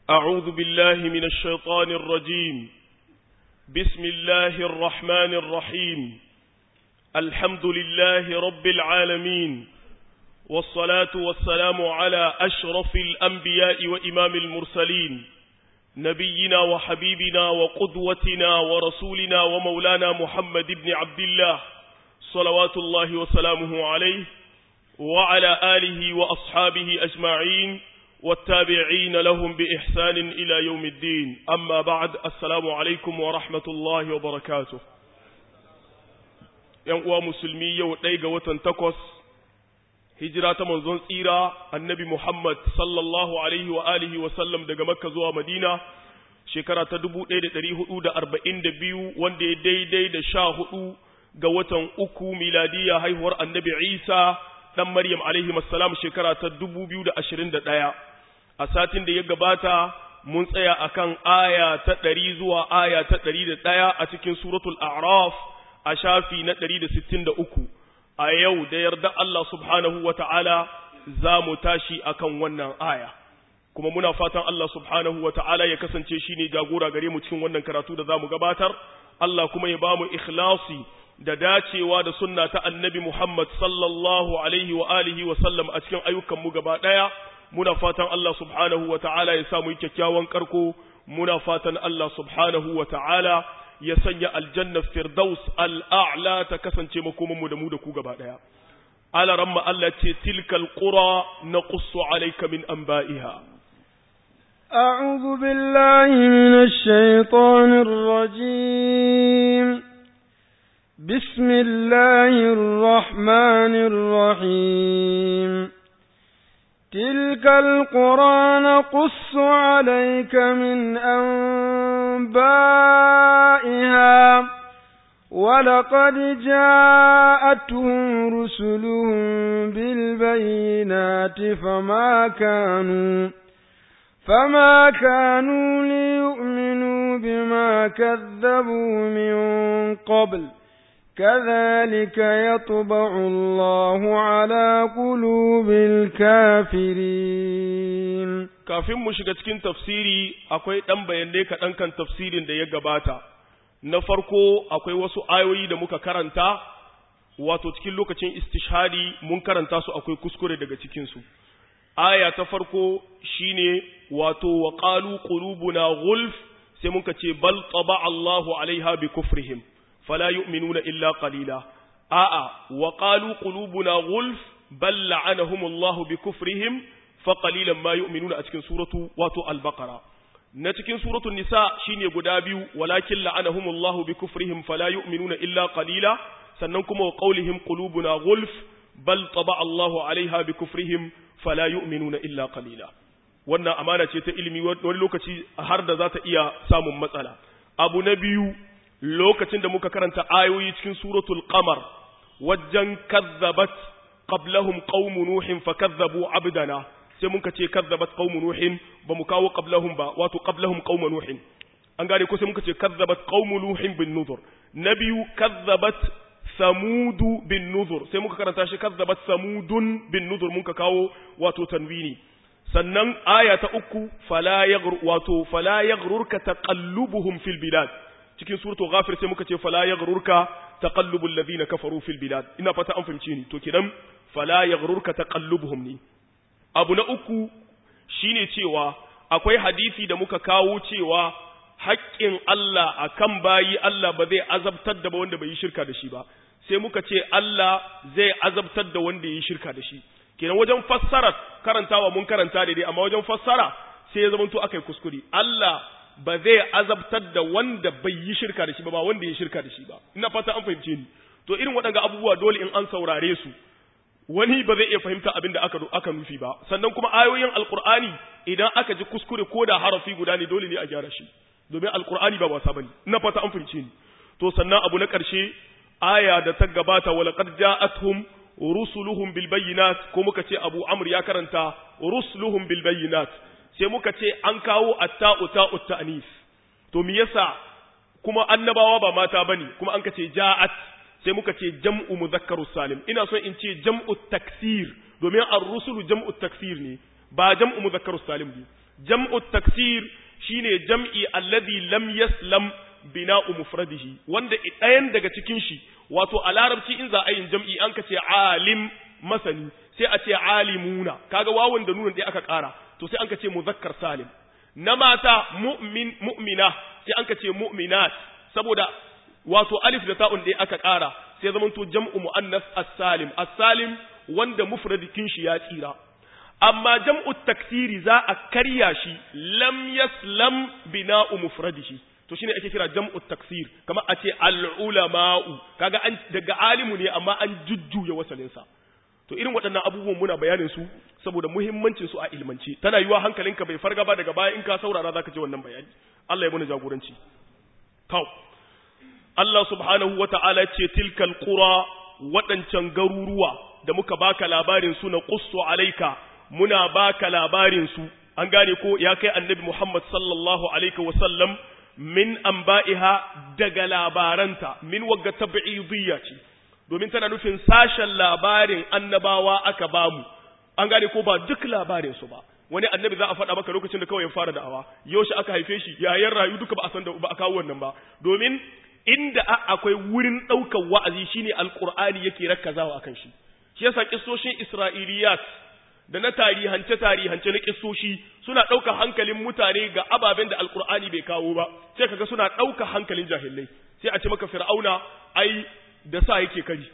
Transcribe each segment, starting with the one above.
أعوذ بالله من الشيطان الرجيم بسم الله الرحمن الرحيم الحمد لله رب العالمين والصلاة والسلام على أشرف الأنبياء وإمام المرسلين نبينا وحبيبنا وقدوتنا ورسولنا ومولانا محمد بن عبد الله صلوات الله وسلامه عليه وعلى آله وأصحابه أجمعين والتابعين لهم بإحسان إلى يوم الدين أما بعد السلام عليكم ورحمة الله وبركاته ينقوى مسلمي يوتيق وتنتقص هجرة منزون سيرة النبي محمد صلى الله عليه وآله وسلم دقى مكة زوى مدينة shekara ta dubu ɗaya da ɗari hudu da arba'in da biyu wanda ya daidai da sha hudu ga watan uku miladiya haihuwar annabi isa ɗan maryam alaihi salam shekara ta dubu biyu da ashirin da ɗaya a satin da ya gabata mun tsaya akan aya ta ɗari zuwa aya ta ɗari da ɗaya a cikin suratul a'raf a shafi na ɗari da sittin da uku a yau da yarda Allah subhanahu wa ta'ala za mu tashi akan wannan aya kuma muna fatan Allah subhanahu wa ta'ala ya kasance shi ne jagora gare mu cikin wannan karatu da za mu gabatar Allah kuma ya ba mu ikhlasi da dacewa da sunna ta annabi Muhammad sallallahu alaihi wa alihi wa sallam a cikin ayyukan mu gaba ɗaya muna fatan Allah subhanahu wa ta'ala ya samu kyakkyawan karko muna fatan Allah subhanahu wa ta'ala ya sanya aljanna firdaus al'a'la ta kasance makoman mu da mu da ku gaba ɗaya ala ramma Allah ce tilkal qura naqussu alayka min anba'iha أعوذ بالله من الشيطان الرجيم بسم الله الرحمن الرحيم تلك القرى نقص عليك من أنبائها ولقد جاءتهم رسلهم بالبينات فما كانوا فما كانوا ليؤمنوا بما كذبوا من قبل كذلك يطبع الله على قلوب الكافرين kafin mu shiga cikin tafsiri akwai ɗan bayanai kaɗan kan tafsirin da ya gabata na farko akwai wasu ayoyi da muka karanta wato cikin lokacin istishhadi mun karanta su akwai kuskure daga cikinsu aya ta farko shine wato wa qalu qulubuna ghulf sai muka ce bal taba Allahu alaiha bi kufrihim fala yu'minuna illa qalila a'a wa qalu qulubuna ghulf bal la'anahum Allahu bi kufrihim fa qalilan ma yu'minuna a cikin suratu wato al-baqara na cikin suratu nisa shine guda biyu walakin la'anahum Allahu bi kufrihim fala yu'minuna illa qalila sannan kuma wa qawlihim qulubuna ghulf bal taba Allahu alaiha bi kufrihim fala yu'minuna illa qalila wannan amana ce ta ilimi wani lokaci har da za ta iya samun matsala abu na biyu lokacin da muka karanta ayoyi cikin suratul qamar wajen kazzabat qablahum qaumu nuhin fakazzabu abdana sai muka ce kazzabat qaumu nuhin ba mu kawo qablahum ba wato qablahum qaumu nuhin an gane ko sai muka ce kazzabat qaumu nuhin bin nuzur na biyu kazzabat samudu bin nuzur sai muka karanta shi kazzabat samudun bin nuzur muka kawo wato tanwini sannan aya ta uku fala yaghru wato fala yaghrurka taqallubuhum fil bilad cikin suratul ghafir sai muka ce fala yaghrurka taqallubul ladina kafaru fil bilad ina fata an fahimci ni to kidan fala yaghrurka taqallubuhum ni abu na uku shine cewa akwai hadisi da muka kawo cewa haƙƙin Allah akan bayi Allah ba zai azabtar da ba wanda bai yi shirka da shi ba sai muka ce Allah zai azabtar da wanda ya yi shirka da shi kenan wajen fassara karantawa mun karanta daidai amma wajen fassara sai ya zamanto akai kuskure Allah ba zai azabtar da wanda bai yi shirka da shi ba ba wanda ya shirka da shi ba ina fata an fahimce ni to irin waɗanga abubuwa dole in an saurare su wani ba zai iya fahimta abin da aka aka nufi ba sannan kuma ayoyin alqur'ani idan aka ji kuskure ko da harafi guda ne dole ne a gyara shi domin alqur'ani ba wasa bane ina fata an fahimce ni to sannan abu na ƙarshe aya da ta gabata wa laqad ja'atuhum rusuluhum bil bayyinat ko muka ce Abu Amr ya karanta rusuluhum bil bayyinat sai muka ce an kawo atta'u ta'u ta'nis to me yasa kuma annabawa ba mata bane kuma an kace ja'at sai muka ce jam'u mudhakkarus salim ina so in ce jam'u taksir domin ar-rusulu jam'u taksir ne ba jam'u mudhakkarus salim ne jam'u taksir shine jam'i alladhi lam yaslam bina'u mufradihi wanda ɗayan daga cikin shi wato a larabci in za a yin jam'i an ka ce alim masani sai a ce alimuna kaga wawan da nunan ɗaya aka ƙara to sai an ka ce muzakkar salim na mata mu'min mu'mina sai an ka ce mu'minat saboda wato alif da ta'un ɗaya aka ƙara sai zama to jam'u mu'annas as-salim as-salim wanda mufradikin shi ya tsira amma jam'u taksiri za a karya shi lam yaslam bina'u mufradihi to shine ake kira jam'u taksir kama a ce al-ulama'u kaga an daga alimu ne amma an jujjuya wasalin sa to irin waɗannan abubuwan muna bayanin su saboda muhimmancin su a ilmance tana yiwa hankalinka bai farga ba daga baya in ka saurara zaka ji wannan bayani Allah ya muna jagoranci to Allah subhanahu wata'ala ce tilkal qura waɗancan garuruwa da muka baka labarin su na qussu alaika muna baka labarin su an gane ko ya kai annabi Muhammad sallallahu alaihi wasallam min anba'iha daga labaranta min wagga tab'idiyya ce domin tana nufin sashen labarin annabawa aka bamu an gane ko ba duk labarin su ba wani annabi za a faɗa maka lokacin da kawai ya fara da'awa yaushe aka haife shi yayin rayu duka ba a san da ba a kawo wannan ba domin inda akwai wurin ɗaukar wa'azi shine alqur'ani yake rakkazawa akan shi shi yasa kissoshin isra'iliyat da na tarihance tarihance na kissoshi suna ɗauka hankalin mutane ga ababen da alkur'ani bai kawo ba sai kaga suna ɗauka hankalin jahilai sai a ce maka fir'auna ai da sa yake kari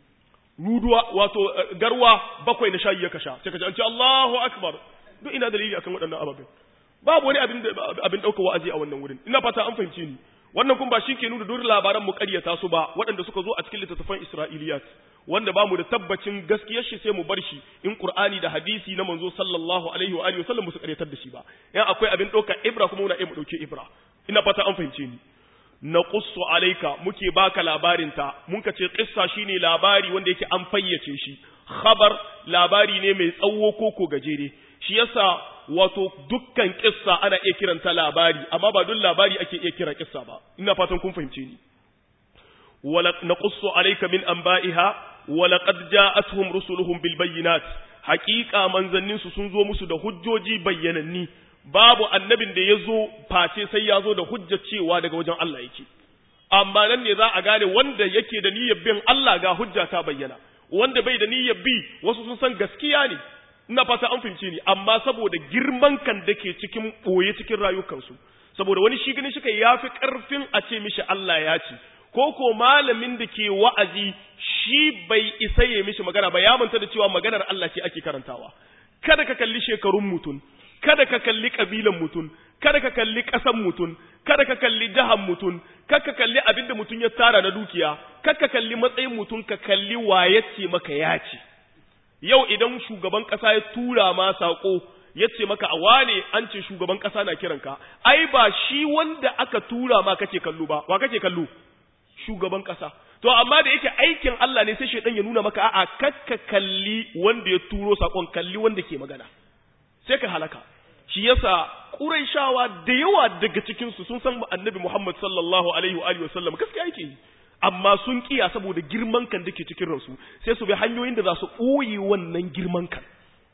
ruduwa wato garwa bakwai na shayi ya kasha sai kaji an ce Allahu akbar duk ina dalili akan waɗannan ababen babu wani abin abin ɗauka wa'azi a wannan wurin ina fata an fahimce ni wannan kun ba shi ke nuna duk labaran mu ƙaryata su ba waɗanda suka zo a cikin littattafan Isra'iliyat wanda ba mu da tabbacin gaskiyar shi sai mu bar shi in Qur'ani da hadisi na manzo sallallahu alaihi wa alihi wasallam su ƙaryatar da shi ba yan akwai abin ɗauka ibra kuma muna iya mu ɗauke ibra ina fata an fahimce ni naqussu alayka muke baka labarin ta mun ka ce qissa shine labari wanda yake an fayyace shi khabar labari ne mai tsawo ko ko gajere shi yasa wato dukkan kissa ana iya kiranta labari amma ba duk labari ake iya kira kissa ba ina fatan kun fahimce ni wala naqussu alayka min anba'iha wa laqad ja'atuhum rusuluhum bil bayyinat haqiqa manzannin su sun zo musu da hujjoji bayyananni babu annabin da yazo face sai ya zo da hujja cewa daga wajen Allah yake amma nan ne za a gane wanda yake da niyyar bin Allah ga hujja ta bayyana wanda bai da niyyar bi wasu sun san gaskiya ne ina fata an fahimce ni amma saboda girman kan da ke cikin ɓoye cikin rayukansu saboda wani shi gani shi kai yafi ƙarfin a ce mishi Allah ya ce ko ko malamin da ke wa'azi shi bai isa ya mishi magana ba ya manta da cewa maganar Allah ce ake karantawa kada ka kalli shekarun mutum kada ka kalli kabilan mutum kada ka kalli ƙasan mutum kada ka kalli jahan mutum kada ka kalli abin da mutum ya tara na dukiya kada ka kalli matsayin mutum ka kalli waye ce maka ya ce yau idan shugaban ƙasa ya tura ma saƙo ya ce maka a wane an ce shugaban ƙasa na kiranka ai ba shi wanda aka tura ma kake kallo ba wa kake kallo shugaban ƙasa to amma da yake aikin Allah ne sai shaidan ya nuna maka a'a kakka kalli wanda ya turo saƙon kalli wanda ke magana sai ka halaka shi yasa Qurayshawa da yawa daga cikin su sun san Annabi Muhammad sallallahu alaihi wa alihi wasallam gaskiya yake yi amma sun kiya saboda girman kan dake cikin ransu sai su bi hanyoyin da za su ɓoye wannan girman kan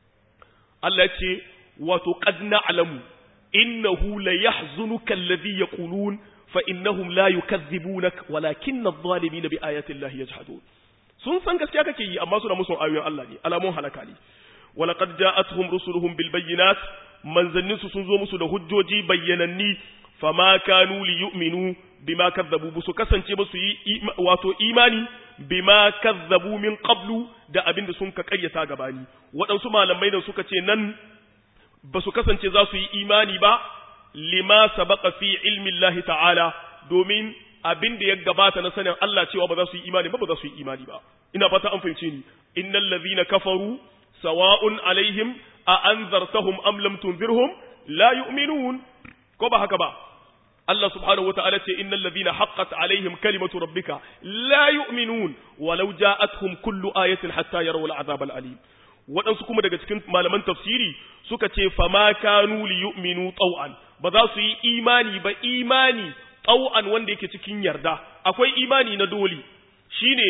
Allah ya ce wato qad na'lamu innahu la yahzunuka alladhi yaqulun fa innahum la yukazzibunak walakinna adh-dhalimina bi ayati llahi yajhadun sun san gaskiya kake yi amma suna musu ayoyin Allah ne alamun halaka ne walaqad ja'atuhum rusuluhum bil bayyinat manzanninsu sun zo musu da hujjoji bayyananni fama kanu li yu'minu bima kazzabu busu kasance ba su yi wato imani bima kazzabu min qablu da abin da sun ka karyata gabani waɗansu malamai da suka ce nan ba su kasance za su yi imani ba lima sabaqa fi ilmi Allah ta'ala domin abin da ya gabata na sanin Allah cewa ba za su yi imani ba ba za su yi imani ba ina fata an fahimce ni innal ladhina kafaru sawa'un alaihim a anzartahum am lam tunzirhum la yu'minun ko ba haka ba Allah subhanahu wata'ala ce innal ladhina haqqat alaihim kalimatu rabbika la yu'minun walau ja'atuhum kullu ayatin hatta yarawul azab al-alim waɗansu kuma daga cikin malaman tafsiri suka ce fama kanu li yu'minu taw'an ba za su yi imani ba imani taw'an wanda yake cikin yarda akwai imani na doli shine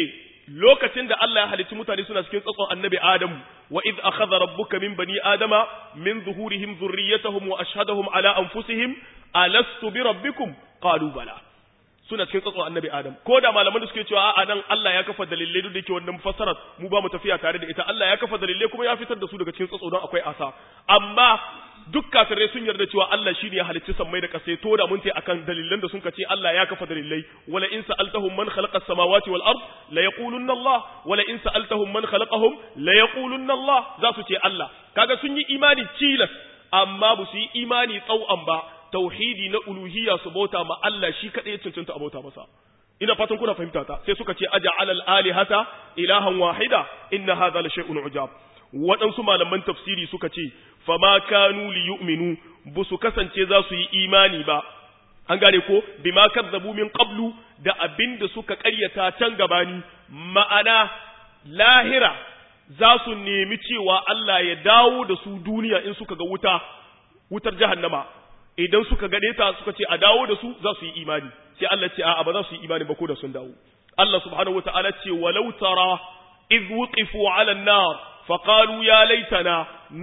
lokacin da Allah ya halicci mutane suna cikin tsatson annabi Adamu wa idh akhadha rabbuka min bani adama min zuhurihim dhurriyyatahum wa ashhadahum ala anfusihim alastu bi rabbikum qalu bala suna cikin tsatson annabi Adam ko da malaman da suke cewa a'a nan Allah ya kafa dalilai duk da yake wannan fassarar mu ba mu tafiya tare da ita Allah ya kafa dalilai kuma ya fitar da su daga cikin tsatso don akwai asa amma duk kafirai sun yarda cewa Allah shine ya halicci sammai da kasai to da mun tai akan dalilan da sun ce Allah ya kafa dalilai wala in sa'altahum man khalaqa as-samawati wal ard la yaqulunna Allah wala in sa'altahum man khalaqahum la yaqulunna Allah za su ce Allah kaga sun yi imani cilas amma ba su yi imani tsau'an ba tauhidi na uluhiyya su bauta ma Allah shi kadai ya cancanta a bauta masa ina fatan kuna fahimta ta sai suka ce aja'al al-alihata ilahan wahida inna hadha la shay'un ujab waɗansu malaman tafsiri suka ce fama kanu li yu'minu bu su kasance za su yi imani ba an gane ko bima kazzabu min qablu da abinda suka ƙaryata can gabani ma'ana lahira za su nemi cewa Allah ya dawo da su duniya in suka ga wuta wutar jahannama idan suka gane ta suka ce a dawo da su za su yi imani sai Allah ce a'a ba za su yi imani ba ko da sun dawo Allah subhanahu wataala ce walau tara idh wuqifu 'ala an-nar فقالوا يا ليتنا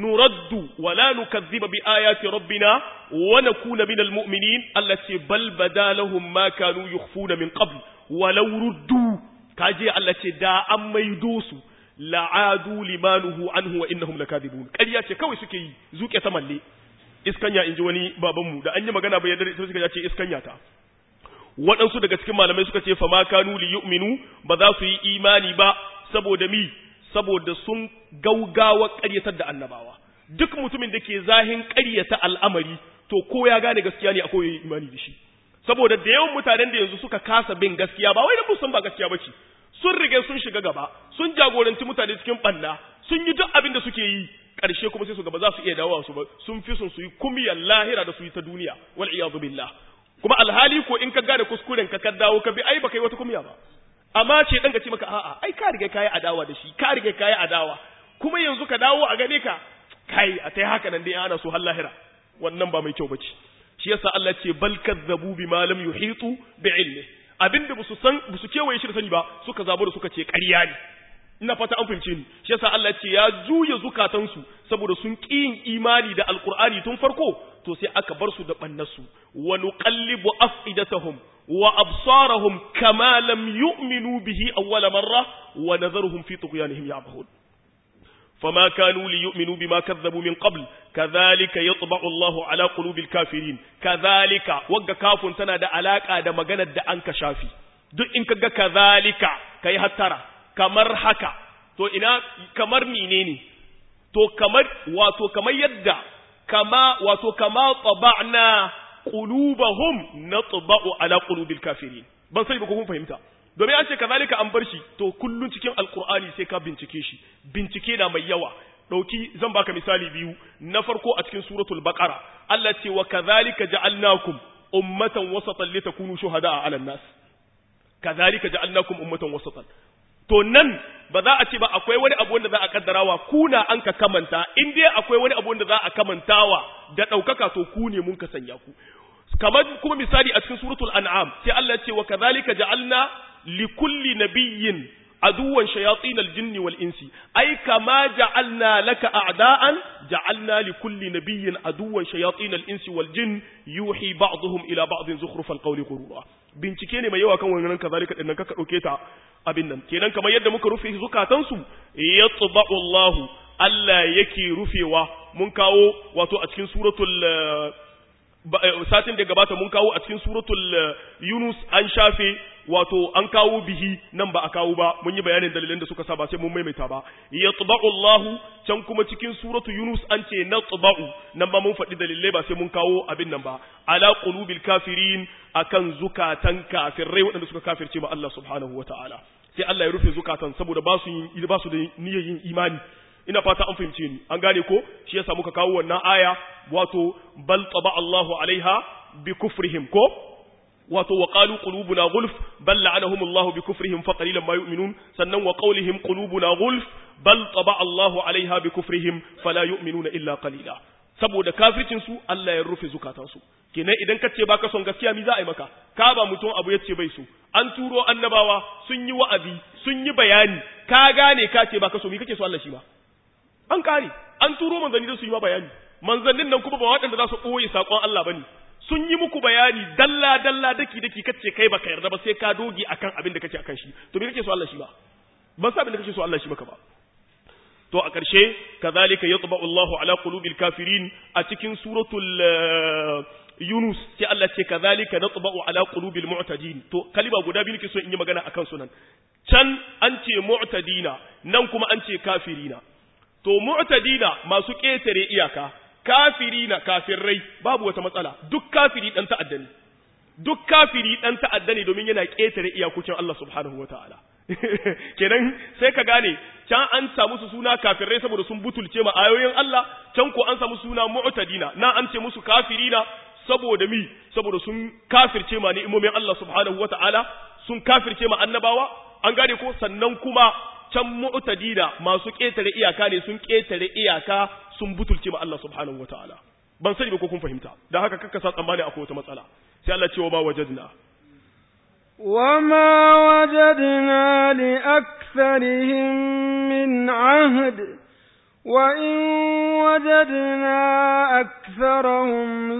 نرد ولا نكذب بآيات ربنا ونكون من المؤمنين التي بل بدا لهم ما كانوا يخفون من قبل ولو ردوا كاجي التي دا أم ميدوس لعادوا لما نهوا عنه وإنهم لكاذبون كاجي ce kawai suke yi zuke ta malle iskanya inji wani babanmu da an yi magana bai yadda ita suka ce iskanya ta waɗansu daga cikin malamai suka ce fa ma kanu li yu'minu ba za su yi imani ba saboda mi saboda sun gaugawa ƙaryatar da annabawa duk mutumin da ke zahin ƙaryata al'amari to ko ya gane gaskiya ne akwai yin imani da shi saboda da yawan mutanen da yanzu suka kasa bin gaskiya ba wai da sun ba gaskiya bace sun rige sun shiga gaba sun jagoranci mutane cikin banna sun yi duk abin da suke yi ƙarshe kuma sai su gaba za su iya dawowa su ba sun fi sun su yi kumiyar lahira da su yi ta duniya wal iyadu billah kuma alhali ko in ka gane kuskuren ka ka dawo ka bi ai baka yi wata kumiya ba amma ce dan ka ce maka a'a ai ka riga kai adawa da shi ka riga kai adawa kuma yanzu ka dawo a gane ka kai a tai haka nan dai ana so har lahira wannan ba mai kyau bace shi yasa Allah ce bal kazzabu bima lam yuhitu bi ilmi abinda busu san busu kewaye shi da sani ba suka zabo da suka ce ƙarya ne ina fata an fahimce ni shi yasa Allah ce ya juya zukatansu saboda sun ƙi yin imani da alqur'ani tun farko to sai aka bar su da bannarsu wa nuqallibu afidatahum وأبصارهم كما لم يؤمنوا به أول مرة ونذرهم في طغيانهم يعمهون فما كانوا ليؤمنوا بما كذبوا من قبل كذلك يطبع الله على قلوب الكافرين كذلك وقا كاف تنا دا علاقة دا مغانا دا أنك شافي دو إنك كذلك كي هترى كمر حكا تو إنا كمر مينيني تو كمر واتو كما يدى كما واتو كما طبعنا qulubahum natba'u ala qulubil kafirin ban sai ba ko kun fahimta domin an ce kazalika an bar shi to kullun cikin alqur'ani sai ka bincike shi bincike na mai yawa dauki zan baka misali biyu na farko a cikin suratul baqara Allah ce wa kazalika ja'alnakum ummatan wasatan litakunu shuhada'a 'alan nas kazalika ja'alnakum ummatan wasatan to nan ba za a ce ba akwai wani abu wanda za a kaddarawa kuna an ka kamanta in dai akwai wani abu wanda za a kamantawa da ɗaukaka to ku ne mun ka sanya ku kamar kuma misali a cikin suratul an'am sai Allah ya ce wa kadhalika ja'alna li kulli nabiyyin aduwan shayatin aljinni wal insi ai kama ja'alna laka a'da'an ja'alna li kulli nabiyyin aduwan shayatin al insi wal jin yuhi ba'dhum ila ba'dhin zukhrufal qawli ghurura bincike ne mai yawa kan wannan kazalika din nan ka dauke ta abin nan kenan kamar yadda muka rufe zukatansu yatba'u Allahu Allah yake rufewa mun kawo wato a cikin suratul satin da gabata mun kawo a cikin suratul Yunus an shafe wato an kawo bihi nan ba a kawo ba mun yi bayanin dalilan da suka sa ba sai mun maimaita ba yatba'u Allahu can kuma cikin suratu Yunus an ce natba'u nan ba mun faɗi dalilai ba sai mun kawo abin nan ba ala qulubil kafirin akan zukatan kafirai waɗanda suka kafirce ma Allah subhanahu wataala sai Allah ya rufe zukatan saboda ba su yin ba su da niyyar yin imani ina fata an fahimce ni an gane ko shi yasa muka kawo wannan aya wato bal taba Allahu alaiha bi kufrihim ko wato wa qalu qulubuna gulf bal la'anahum Allahu bi kufrihim fa qalilan ma yu'minun sannan wa qawlihim qulubuna gulf bal taba Allahu alaiha bi kufrihim fala yu'minuna illa qalila saboda kafircin su Allah ya rufe zukatansu kenan idan ka ce baka son gaskiya mi za a yi maka ka ba mutum abu yace bai so an turo annabawa sun yi wa'azi sun yi bayani ka gane ka ce ba ka so mi kake so Allah shi ba an kare an turo manzanni da su yi ma bayani manzannin nan kuma ba waɗanda za su ɓoye saƙon Allah bane sun yi muku bayani dalla dalla daki daki kace kai baka yarda ba sai ka doge akan abin da kake akan shi to me kake so Allah shi ba ban sa abin da kake so Allah shi maka ba to a ƙarshe kazalika yatba'u Allahu ala qulubil kafirin a cikin suratul Yunus sai Allah ce kazalika natba'u ala qulubil mu'tadin to kalima guda biyu nake so in yi magana akan sunan can an ce mu'tadina nan kuma an ce kafirina to mu'tadina masu ƙetare iyaka kafirina kafirrai babu wata matsala duk kafiri dan ta'adda ne duk kafiri dan ta'adda ne domin yana ƙetare iyakokin Allah subhanahu wataala kenan sai ka gane can an samu su suna kafirai saboda sun butulce ma ayoyin Allah can ko an samu suna mu'tadina na an ce musu kafirina saboda mi saboda sun kafirce ma ni'imomin Allah subhanahu wata'ala sun kafirce ma annabawa an gane ko sannan kuma can mu'tadina masu ketare iyaka ne sun ketare iyaka sun butulce ma Allah subhanahu wata'ala ban sani ba ko kun fahimta dan haka kakka sa tsammani akwai wata matsala sai Allah ce wa ma wajadna وما وجدنا لأكثرهم من عهد وإن وجدنا أكثرهم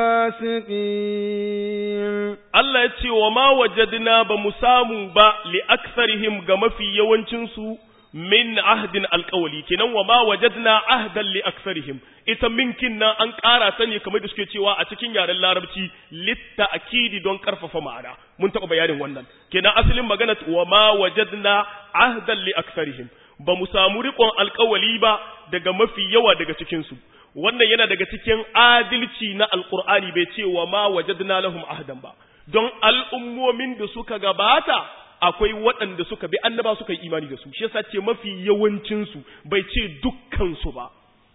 لفاسقين Allah ya ce wa ma wajadna ba mu samu ba li aksarihim ga mafi yawancinsu min ahdin alƙawali kenan wa ma wajadna ahdan li aksarihim ita minkin nan an ƙara ta ne kamar da suke cewa a cikin yaren larabci litta akidi don ƙarfafa ma'ana mun taɓa bayanin wannan kenan asalin magana wa ma wajadna ahdan li aksarihim ba mu samu riƙon alƙawali ba daga mafi yawa daga cikinsu wannan yana daga cikin adalci na alƙur'ani bai ce wa ma wajadna lahum ahdan ba don al'ummomin da suka gabata akwai waɗanda suka bi annaba suka yi imani da su shi yasa ce mafi yawancinsu bai ce dukkansu ba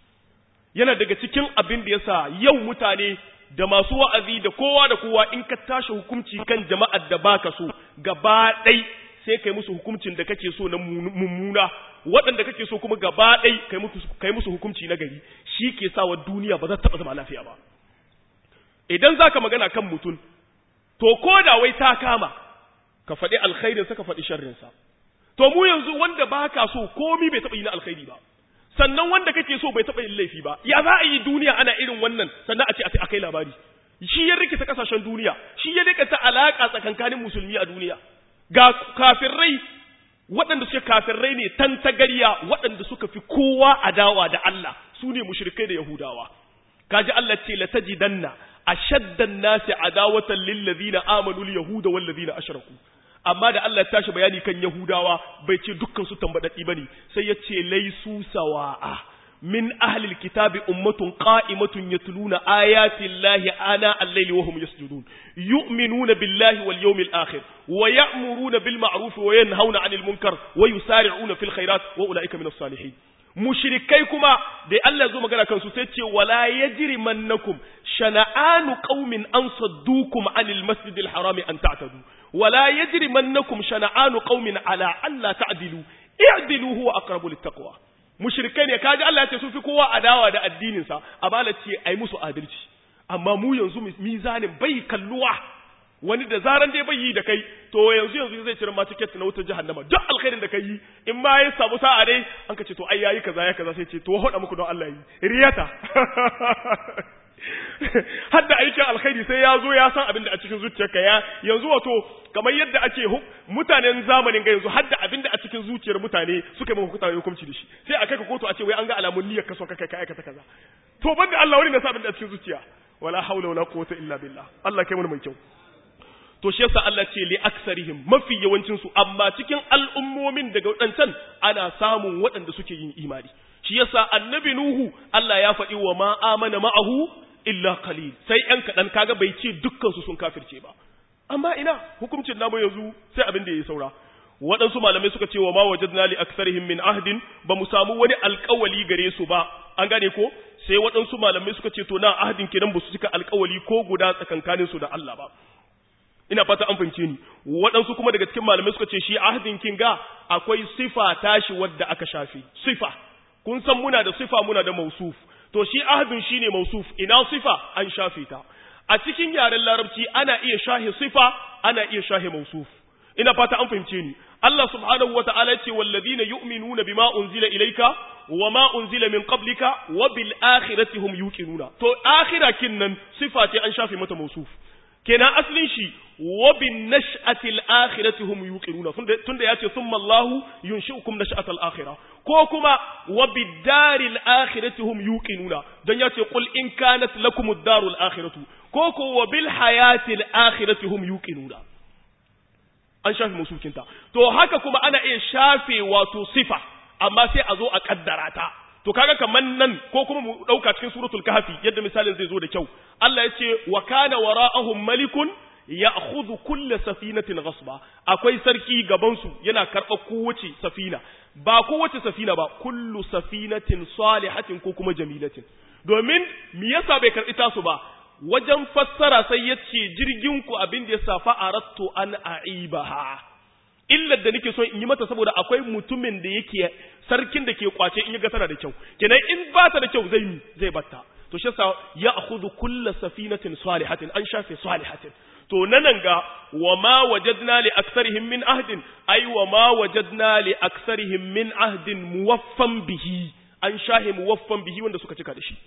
yana daga cikin abin da yasa yau mutane da masu wa'azi da kowa da kowa in ka tashi hukunci kan jama'ar da baka so gaba ɗai sai kai musu hukuncin da kake so na mummuna waɗanda kake so kuma gaba ɗai kai musu hukunci na gari shi ke sa wa duniya ba za ta taɓa zama lafiya ba idan za ka magana kan mutum to ko da wai ta kama ka faɗi alkhairinsa ka faɗi sharrinsa to mu yanzu wanda ba ka so komi bai taɓa yi na alkhairi ba sannan wanda kake so bai taɓa yin laifi ba ya za a yi duniya ana irin wannan sannan a ce a kai labari shi ya rikita kasashen duniya shi ya rikita alaƙa tsakankanin musulmi a duniya ga kafirai waɗanda suke kafirai ne tantagariya waɗanda suka fi kowa adawa da Allah su ne mushrikai da yahudawa kaji Allah ce la tajidanna ashaddan nasi adawatan lil ladina amanu al yahuda wal ladina ashraku amma da Allah ya tashi bayani kan yahudawa bai ce dukkan su tambadaddi bane sai ya ce laisu sawa'a min ahli alkitabi ummatun qa'imatun yatluna ayati llahi ana al-layli wa hum yasjudun yu'minuna billahi wal yawmil akhir wa ya'muruna bil ma'ruf wa yanhauna 'anil munkar wa yusari'una fil khairat wa ulaika minas salihin mushrikai kuma da Allah zo magana kansu sai ce wala yajrimannakum shana'anu qaumin an saddukum anil masjidil harami an ta'tadu wala yajrimannakum shana'anu qaumin ala alla ta'dilu i'dilu huwa aqrabu littaqwa mushrikai ne kaji Allah ya ce sun fi kowa adawa da addinin sa abala ce ai musu adalci amma mu yanzu mizanin bai kalluwa wani da zaran dai bai yi da kai to yanzu yanzu zai cire ma ticket na wutar jahannama duk alkhairin da kai yi in ma ya samu sa'a dai an ka ce to ai yayi kaza ya kaza sai ce to hoda muku don Allah yi riyata hadda aikin alkhairi sai ya zo ya san abin da a cikin zuciyarka ya yanzu wato kamar yadda ake mutanen zamanin ga yanzu hadda abin da a cikin zuciyar mutane suka yi maka hukunci da shi sai a kai ka kotu a ce wai an ga alamun niyyar ka so ka kai ka aikata kaza to banda Allah wani na sa abin da a cikin zuciya wala haula wala quwwata illa billah Allah kai mu mai kyau to shi yasa Allah ce li aksarihim mafi yawancin su amma cikin al'ummomin daga wadancan ana samun waɗanda suke yin imani shi yasa annabi nuhu Allah ya faɗi wa ma amana ma'ahu illa qalil sai ɗan kaɗan kaga bai ce dukkan su sun kafirce ba amma ina hukuncin namu yanzu sai abin da ya saura waɗansu malamai suka ce wa ma wajadna li aksarihim min ahdin ba mu samu wani alƙawali gare su ba an gane ko sai waɗansu malamai suka ce to na ahdin kenan ba su cika alƙawali ko guda tsakankanin su da Allah ba ina fata an fahimce ni waɗansu kuma daga cikin malamai suka ce shi ahdin kinga akwai sifa tashi wadda aka shafe sifa kun san muna da sifa muna da mausuf to shi ahdin shine mausuf ina sifa an shafe ta a cikin yaren larabci ana iya shahe sifa ana iya shahe mausuf ina fata an fahimce ni Allah subhanahu wa ta'ala ce wallazina yu'minuna bima unzila ilayka wa ma unzila min qablika wa bil akhirati hum yuqinuna to akhira kinnan sifa ce an shafe mata mausuf kenan aslin shi wa bin nash'ati al akhirati hum yuqinuna tunda yace thumma Allahu yunshi'ukum nash'ata al akhirah ko kuma wa bid daril akhirati hum yuqinuna dan yace qul in kanat lakum ad darul akhiratu ko ko wa bil hayati al akhirati hum yuqinuna an shafe musukinta to haka kuma ana iya shafe wato sifa amma sai a zo a kaddara ta to kaga kaman nan ko kuma mu dauka cikin suratul kahfi yadda misalin zai zo da kyau Allah ya ce wa kana wara'ahum malikun ya'khudhu kull safinatin ghasba akwai sarki gaban su yana karba kowace safina ba kowace safina ba kullu safinatin salihatin ko kuma jamilatin domin me yasa bai karbi tasu ba wajen fassara sai ya ce jirginku abin da ya safa a ratto an a'ibaha illar da nake so in yi mata saboda akwai mutumin da yake sarkin da ke kwace in ga tana da kyau kenan in ba ta da kyau zai zai batta to shi yasa ya akhudhu kullu safinatin salihatin an shafe salihatin to nan ga wa ma wajadna li aktharihim min ahdin ay wa ma wajadna li aktharihim min ahdin muwaffan bihi an shahe muwaffan bihi wanda suka cika da shi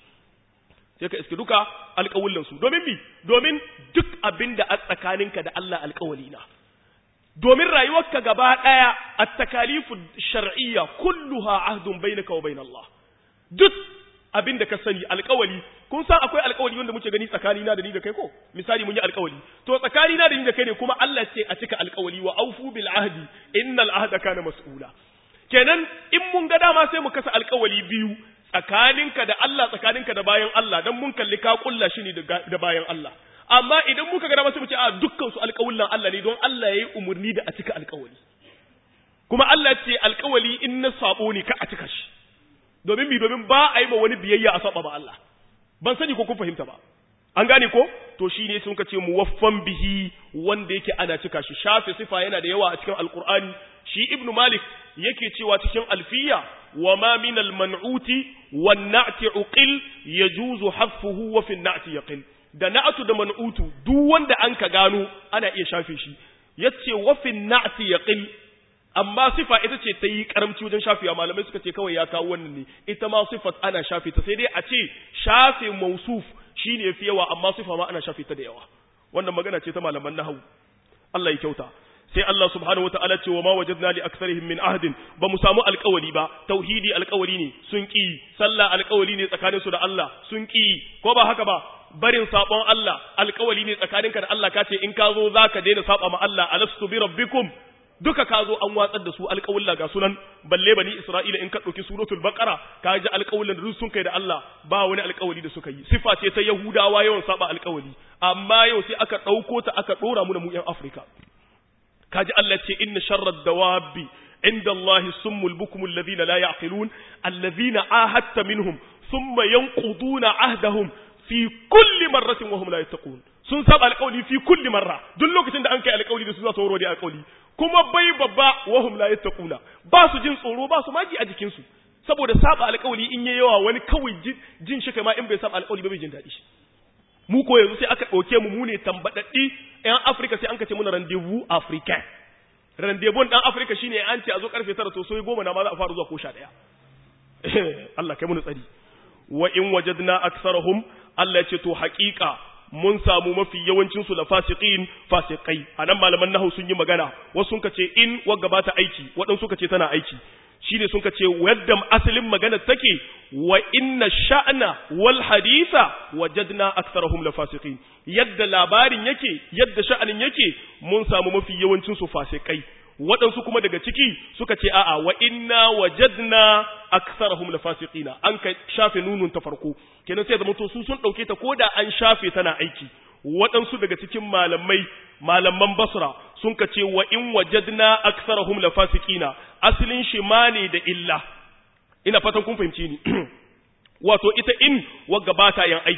sai ka iske duka alƙawullansu domin bi domin duk abin da a tsakaninka da Allah alƙawali na domin rayuwarka gaba ɗaya a takalifu shar'iyya kulluha ahdun bainaka wa bainallah duk abin da ka sani alƙawali kun san akwai alƙawali wanda muke gani tsakani na da ni da kai ko misali mun yi alƙawali to tsakani na da ni da kai ne kuma Allah ce a cika alƙawali wa aufu bil ahdi innal ahda kana mas'ula kenan in mun ga dama sai mu kasa alƙawali biyu tsakaninka da Allah tsakaninka da bayan Allah dan mun kalli ka kulla shi ne da bayan Allah amma idan muka ga dama sai mu ce a dukkan su alƙawullan Allah ne don Allah yayi umurni da a cika alƙawali kuma Allah ce alƙawali in na sabo ne ka a cika shi domin mi domin ba a yi ma wani biyayya a saba ba Allah ban sani ko kun fahimta ba an gane ko to shi ne sun ce muwaffan bihi wanda yake ana cika shi shafe sifa yana da yawa a cikin alqur'ani shi ibnu malik yake cewa cikin alfiya wa ma min alman'uti wan na'ti uqil yajuzu hasfuhu wa fi na'ti yaqil da na'atu da man'utu duk wanda an ka gano ana iya shafe shi yace wa fi na'ti yaqil amma sifa ita ce ta yi karamci wajen shafewa malamai suka ce kawai ya kawo wannan ne ita ma sifat ana shafe ta sai dai a ce shafe mausuf shine yafi yawa amma sifa ma ana shafe ta da yawa wannan magana ce ta malaman nahwu Allah ya kyauta sai Allah subhanahu wataala ce wa ma wajadna li aktharihim min ahdin ba mu samu alƙawari ba tauhidi alƙawari ne sun ki sallah alƙawari ne tsakaninsu da Allah sun ki ko ba haka ba barin sabon Allah alƙawari ne tsakaninka da Allah kace in ka zo zaka daina saba ma Allah alastu bi rabbikum duka ka zo an watsar da su alƙawulla ga sunan balle bani Isra'ila in ka ɗauki suratul baqara ka ji alƙawullan da sun kai da Allah ba wani alƙawari da suka yi sifa ce ta Yahudawa yawan saba alƙawari amma yau sai aka ɗauko ta aka ɗora mu da mu ƴan Afirka kaji Allah ce inna sharrad dawabi inda Allah summul bukum alladhina la ya'qilun alladhina ahadta minhum thumma yanquduna ahdahum fi kulli marratin wa hum la yattaqun sun saba alƙawli fi kulli marra duk lokacin da an kai alƙawli da su za su warware alƙawli kuma bai babba wa hum la yattaquna ba su jin tsoro ba su maji a jikin su saboda saba alƙawli in yayi yawa wani kawai jin shi kai ma in bai saba alƙawli ba bai jin daɗi shi mu ko yanzu sai aka ɗauke mu mu ne tambadaddi ƴan Afirka sai an kace muna rendezvous africain rendezvous ɗan Afirka shine an ce a zo karfe 9 to sai goma na ma za a fara zuwa ko 11 Allah kai mu tsari wa in wajadna aktharahum Allah ya ce to haƙiƙa mun samu mafi yawancin su la fasiqin fasiqai anan malaman nahwu sun yi magana wasu sun kace in wa gabata aiki waɗansu suka ce tana aiki shine sun kace yadda asalin magana take wa inna sha'na wal haditha wajadna aktharahum la fasiqin yadda labarin yake yadda sha'anin yake mun samu mafi yawancin su fasikai waɗansu kuma daga ciki suka ce a'a wa inna wajadna aktharahum lafasiqina an ka shafe nunun ta farko kenan sai zama to su sun dauke ta koda an shafe tana aiki waɗansu daga cikin malamai malaman basra sun ka ce wa in wajadna aktharahum lafasiqina aslin shi ma ne da illa ina fatan kun fahimci ni wato ita in wagga ba ta yin aiki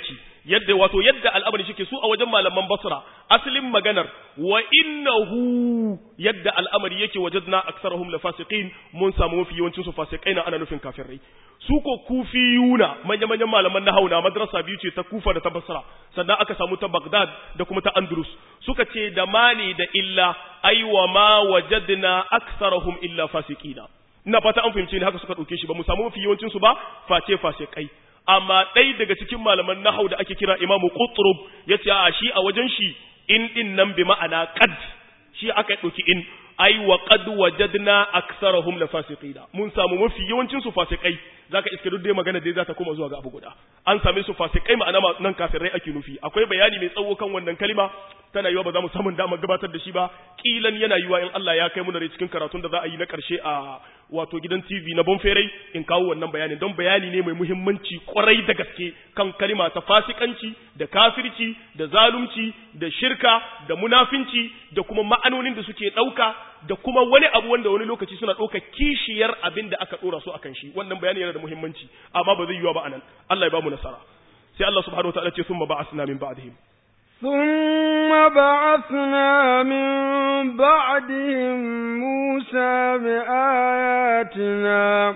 yadda wato yadda al'amari shike su a wajen malaman basra asalin maganar wa innahu yadda al'amari yake wajadna aksarahum la fasiqin mun samu mafi yawancin su fasikai na ana nufin kafirai su ko kufiyuna manya manyan malaman nahau na madrasa biyu ce ta kufa da ta basra sannan aka samu ta bagdad da kuma ta andalus suka ce da mani da illa ai wa ma wajadna aksarahum illa fasiqina ina fata an fahimce ni haka suka dauke shi ba mu samu mafi yawancin su ba face fasikai amma ɗai daga cikin malaman nahau da ake kira imamu qutrub yace a shi a wajen shi in din nan bi ma'ana qad shi aka ɗauki in ai wa qad wajadna aksarahum la fasiqina mun samu mafi yawancin su fasikai zaka iske duk dai magana dai za ta koma zuwa ga abu guda an same su fasikai ma'ana nan kafirai ake nufi akwai bayani mai tsawo kan wannan kalima tana yiwa ba za mu samu damar gabatar da shi ba kilan yana yiwa in Allah ya kai mu da cikin karatun da za a yi na karshe a wato gidan TV na Bonferai in kawo wannan bayanin don bayani ne mai muhimmanci kwarai da gaske kan kalima ta fasikanci da kafirci da zalunci da shirka da munafinci da kuma ma'anonin da suke ɗauka da kuma wani abu wanda wani lokaci suna ɗauka kishiyar abin da aka ɗora su akan shi wannan bayani yana da muhimmanci amma ba zai yiwa ba anan Allah ya ba mu nasara sai Allah subhanahu wa ta'ala ce summa ba'athna min ba'dihim ثم بعثنا من بعدهم موسى بآياتنا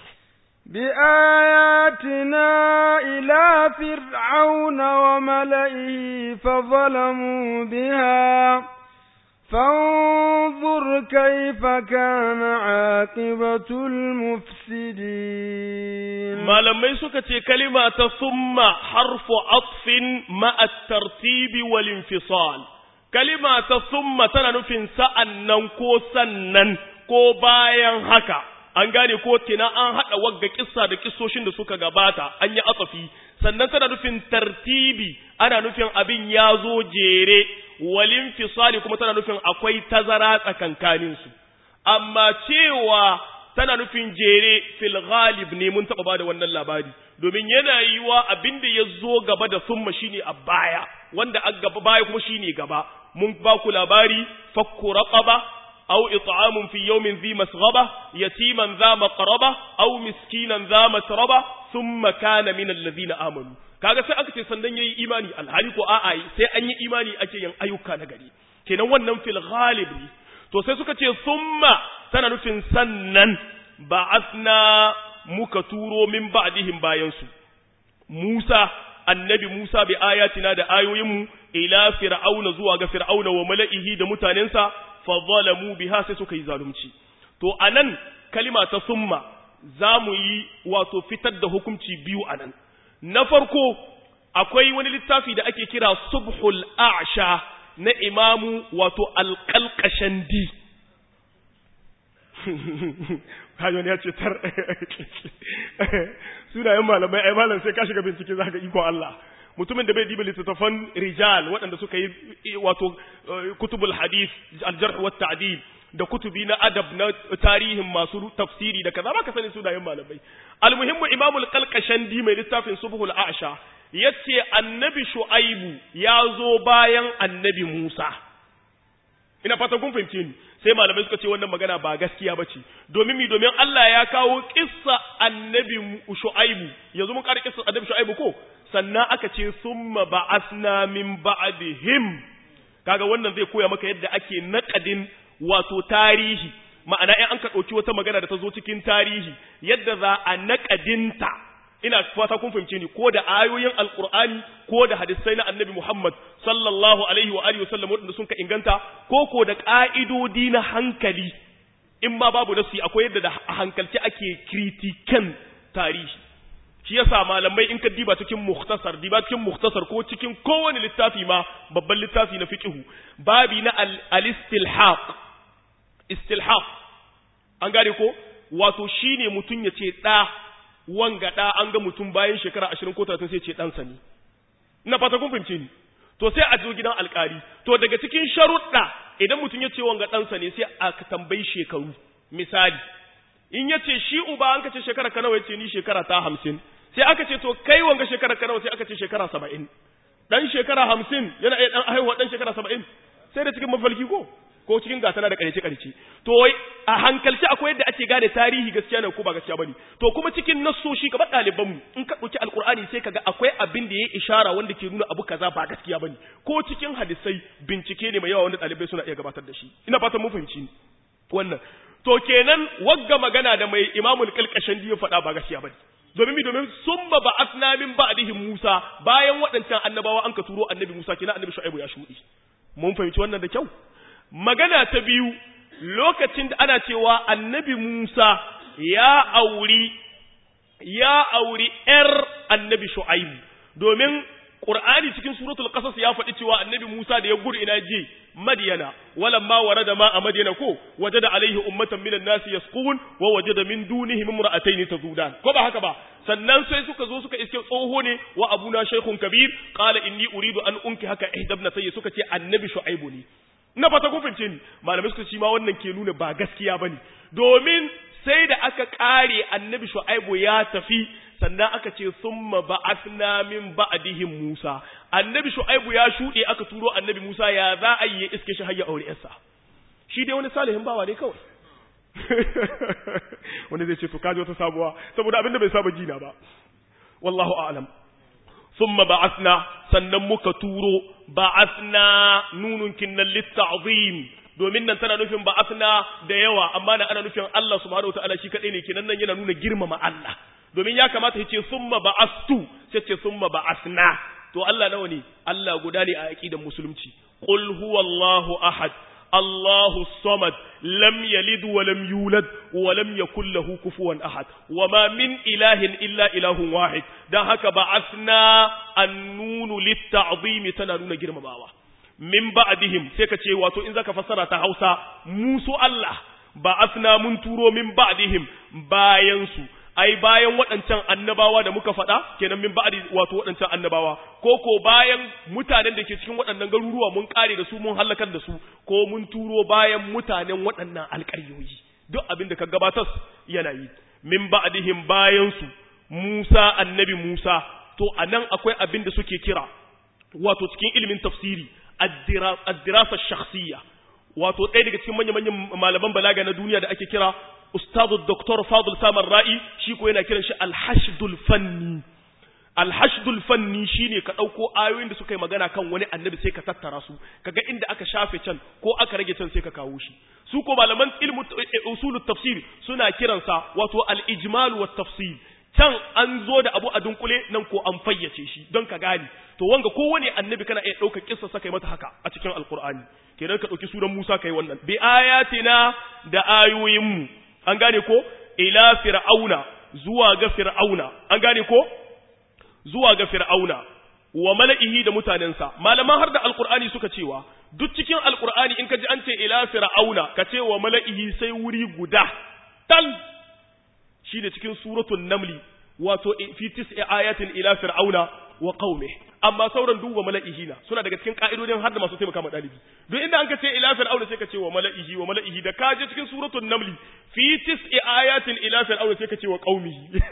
بآياتنا إلى فرعون وملئه فظلموا بها فانظر كيف كان عاقبة المفسدين ما لما يسكت كلمة ثم حرف عطف مع الترتيب والانفصال كلمة ثم تنفن سأنن كو سنن كو باين هكا an gane ko tina an haɗa wagga kissa da kissoshin da suka gabata an yi atsafi sannan tana nufin tartibi ana nufin abin ya zo jere walin fisali kuma tana nufin akwai tazara tsakankaninsu amma cewa tana nufin jere fil ghalib ne mun taɓa bada wannan labari domin yana yiwa abin da ya zo gaba da summa shine a baya wanda a gaba baya kuma shine gaba mun ba ku labari fakku raqaba أو إطعام في يوم ذي مسغبة يتيما ذا مقربة أو مسكينا ذا متربة ثم كان من الذين آمنوا kaga sai aka ce sannan yayi imani alhali ko a'a sai an yi imani ake yin ayyuka na gari kenan wannan fil ghalib ne to sai suka ce summa tana nufin sannan ba'athna muka turo min ba'dihim bayan su Musa annabi Musa bi ayatina da ayoyinmu ila fir'auna zuwa ga fir'auna wa mala'ihi da mutanensa fadhalamu biha sai suka yi zalunci to anan kalima ta summa zamu yi wato fitar da hukunci biyu anan na farko akwai wani littafi da ake kira subhul a'sha na imamu wato alqalqashandi kajon ya ce tar sunayen malamai ai malam sai ka shiga bincike zaka iko Allah mutumin da bai diba littattafan rijal waɗanda suka yi wato kutubul hadith aljarh wa ta'dil da kutubi na adab na tarihin masu tafsiri da kaza baka sani sunayen malamai almuhimmu imamu al-qalqashandi mai littafin subhul a'sha yace annabi shu'aibu ya zo bayan annabi musa ina fata kun fahimce ni sai malamai suka ce wannan magana ba gaskiya bace domin mi domin Allah ya kawo kissa annabi shu'aibu yanzu mun kare kissa annabi shu'aibu ko sannan aka ce summa ba'asna min ba'dihim kaga wannan zai koya maka yadda ake naqadin wato tarihi ma'ana in an ka dauki wata magana da ta zo cikin tarihi yadda za a naqadinta ina fata kun fahimce ni ko da ayoyin alqur'ani ko da hadisai na annabi Muhammad sallallahu alaihi wa alihi wasallam wanda sun ka inganta ko ko da ka'idodi na hankali in ma babu nasi akwai yadda da hankalci ake kritikan tarihi shi yasa malamai in ka diba cikin mukhtasar diba cikin mukhtasar ko cikin kowane littafi ma babban littafi na fiqhu babi na al-istilhaq istilhaq an gane ko wato shine mutun ya ce da wanga da an ga mutum bayan shekara 20 ko 30 sai ce dan sa ne ina fata kun fahimce ni to sai a zo gidan alkali to daga cikin sharuɗa idan mutum ya ce wanga dan sa ne sai a tambayi shekaru misali in ya ce shi uba an ka ce shekara ka nawa ya ce ni shekara ta hamsin sai aka ce to kai wanga shekara ka nawa sai aka ce shekara saba'in dan shekara hamsin yana iya dan haihuwa dan shekara saba'in sai da cikin mafalki ko ko cikin gatana da ƙarece ƙarece to wai a hankalci akwai yadda ake gane tarihi gaskiya ne ko ba gaskiya bane to kuma cikin nassoshi kamar ɗaliban mu in ka ɗauki alƙur'ani sai kaga akwai abin da ya ishara wanda ke nuna abu kaza ba gaskiya bane ko cikin hadisai bincike ne mai yawa wanda ɗalibai suna iya gabatar da shi ina fatan mun fahimci wannan to kenan wagga magana da mai imamul kalkashin ya faɗa ba gaskiya bane domin mi domin summa ba'athna min ba'dihim Musa bayan waɗancan annabawa an ka turo annabi Musa kenan annabi Shu'aibu ya shuɗi mun fahimci wannan da kyau magana ta biyu lokacin da ana cewa annabi Musa ya auri ya auri ƴar annabi Shu'aibu domin Qur'ani cikin suratul Qasas ya faɗi cewa annabi Musa da ya gudu ina je Madyana walamma warada ma a Madyana ko wajada alaihi ummatan minan nasi yasqun wa wajada min dunihim imra'atayn tazudan ko ba haka ba sannan sai suka zo suka iske tsoho ne wa abuna shaykhun kabir qala inni uridu an unki haka ihdabna sai suka ce annabi Shu'aibu ne na fata kun fince ni malamai suka ce ma wannan ke nuna ba gaskiya bane domin sai da aka kare annabi Shu'aibu ya tafi sannan aka ce summa ba'athna min ba'dihim Musa annabi Shu'aibu ya shude aka turo annabi Musa ya za a yi iske shi hayya aure yarsa shi dai wani salihin bawa ne kawai wanda zai ce to kaji wata sabuwa saboda abinda bai saba jina ba wallahu a'lam thumma ba'athna sannan muka turo ba'athna nunun kinnan litta'zim domin nan tana nufin ba'athna da yawa amma nan ana nufin Allah subhanahu wataala shi kadai ne kenan nan yana nuna girmama Allah domin ya kamata ya ce summa ba'astu sai ce summa ba'athna to Allah nawa ne Allah guda ne a aqidar musulunci qul huwallahu ahad الله الصمد لم يلد ولم يولد ولم يكن له كفوا أحد وما من إله إلا إله واحد ده هكا بعثنا النون للتعظيم تنانون جرم باوا من بعدهم سيكا واتو إن ذاك فسر تهوسا موسو الله بعثنا من تورو من بعدهم باينسو ai bayan waɗancan annabawa da muka faɗa kenan min ba'di wato waɗancan annabawa ko ko bayan mutanen da ke cikin waɗannan garuruwa mun kare da su mun halakar da su ko mun turo bayan mutanen waɗannan alƙaryoyi duk abin da ka gabatar yana yi min ba'dihim bayan su Musa annabi Musa to anan akwai abin da suke kira wato cikin ilimin tafsiri ad-dirasa shakhsiyya wato ɗaya daga cikin manya-manyan malaman balaga na duniya da ake kira ustadu doktor fadul samar ra'i shi ko yana kiran shi alhashdul fanni alhashdul fanni shine ka ɗauko ayoyin da suka yi magana kan wani annabi sai ka tattara su kaga inda aka shafe can ko aka rage can sai ka kawo shi su ko malaman ilmu usulut tafsir suna kiransa wato al-ijmal wa tafsir can an zo da abu a dunkule nan ko an fayyace shi don ka gane to wanga kowane annabi kana iya ɗaukar kissa saka yi mata haka a cikin alkur'ani kenan ka ɗauki suran musa kai wannan bi ayatina da ayoyinmu an gane ko ila fir'auna zuwa ga fir'auna an gane ko zuwa ga fir'auna wa mala'ihi da mutanensa malaman har da alkur'ani suka cewa duk cikin alkur'ani in ka ji an ce ila fir'auna ka ce wa mala'ihi sai wuri guda tal shi ne cikin suratun namli wato fi tis'i ayatin ila fir'auna wa qaumi amma sauran duk wa mala'ihi na suna daga cikin ka'idodin har da masu taimaka ma dalibi duk inda an ka ce ila fir'auna sai ka ce wa mala'ihi wa mala'ihi da ka je cikin suratul namli fi tis'i ayatin ila fir'auna sai ka ce wa qaumihi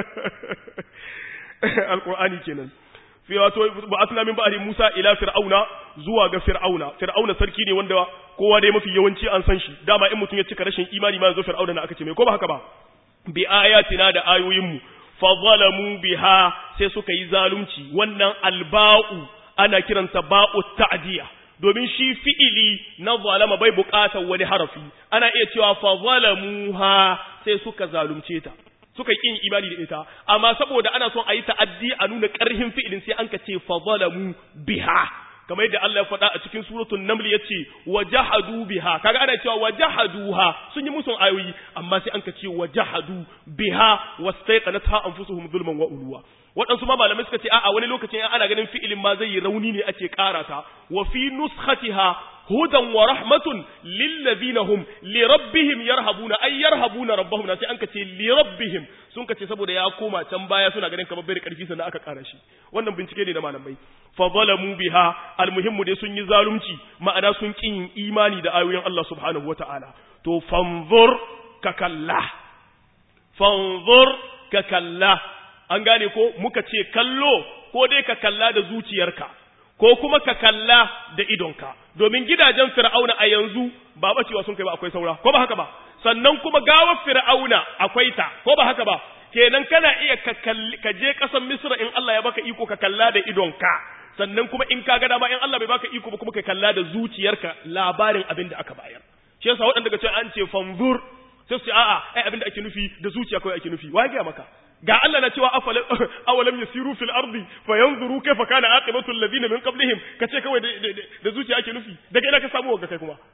alqur'ani kenan fi wato ba'athna min ba'di Musa ila fir'auna zuwa ga fir'auna fir'auna sarki ne wanda kowa dai mafi yawanci an san shi dama in mutum ya cika rashin imani ma yanzu fir'auna na aka ce mai ko ba haka ba bi ayatina da ayoyinmu fa zalamu biha sai suka yi zalunci wannan alba'u ana kiransa ba'u ta'diya domin shi fi'ili na zalama bai buƙatar wani harafi ana iya cewa fa zalamuha sai suka zalunce ta suka yi imani da ita amma saboda ana son a yi ta'addi a nuna ƙarhin fi'ilin sai an ka ce fa zalamu biha kamar yadda Allah ya faɗa a cikin suratul naml yace wajahadu biha kaga ana cewa wajahaduha sun yi musun ayoyi amma sai an ka ce wajahadu biha wastaiqanatha anfusuhum zulman wa ulwa waɗansu ma malamai suka ce a'a wani lokacin ana ganin fi'ilin ma zai yi rauni ne ake ƙara ta wa fi nuskhatiha hudan wa rahmatun lillazina hum li rabbihim yarhabuna ay yarhabuna rabbahum sai an ka ce li rabbihim sun ka ce saboda ya koma can baya suna ganin kamar bai da karfi sannan aka ƙara shi wannan bincike ne na malamai fa zalamu biha almuhimmu dai sun yi zalunci ma'ana sun kin imani da ayoyin Allah subhanahu wata'ala to fanzur ka kalla fanzur ka kalla an gane ko muka ce kallo ko dai ka kalla da zuciyarka ko kuma ka kalla da idonka domin gidajen fir'auna a yanzu ba bacewa sun kai ba akwai saura ko ba haka ba sannan kuma gawar fir'auna akwai ta ko ba haka ba kenan kana iya ka kalli ka je ƙasar misra in Allah ya baka iko ka kalla da idonka sannan kuma in ka ga dama in Allah bai baka iko ba kuma ka kalla da zuciyarka labarin abin da aka bayar shi yasa waɗanda ga ce an ce fanzur sai su ce a'a ai abin da ake nufi da zuciya kawai ake nufi wa ga maka ga Allah na cewa awalam yasiru fil ardi fayanzuru kayfa kana aqibatu alladhina min qablihim kace kawai da zuciya ake nufi daga ina ka samu wanga kai kuma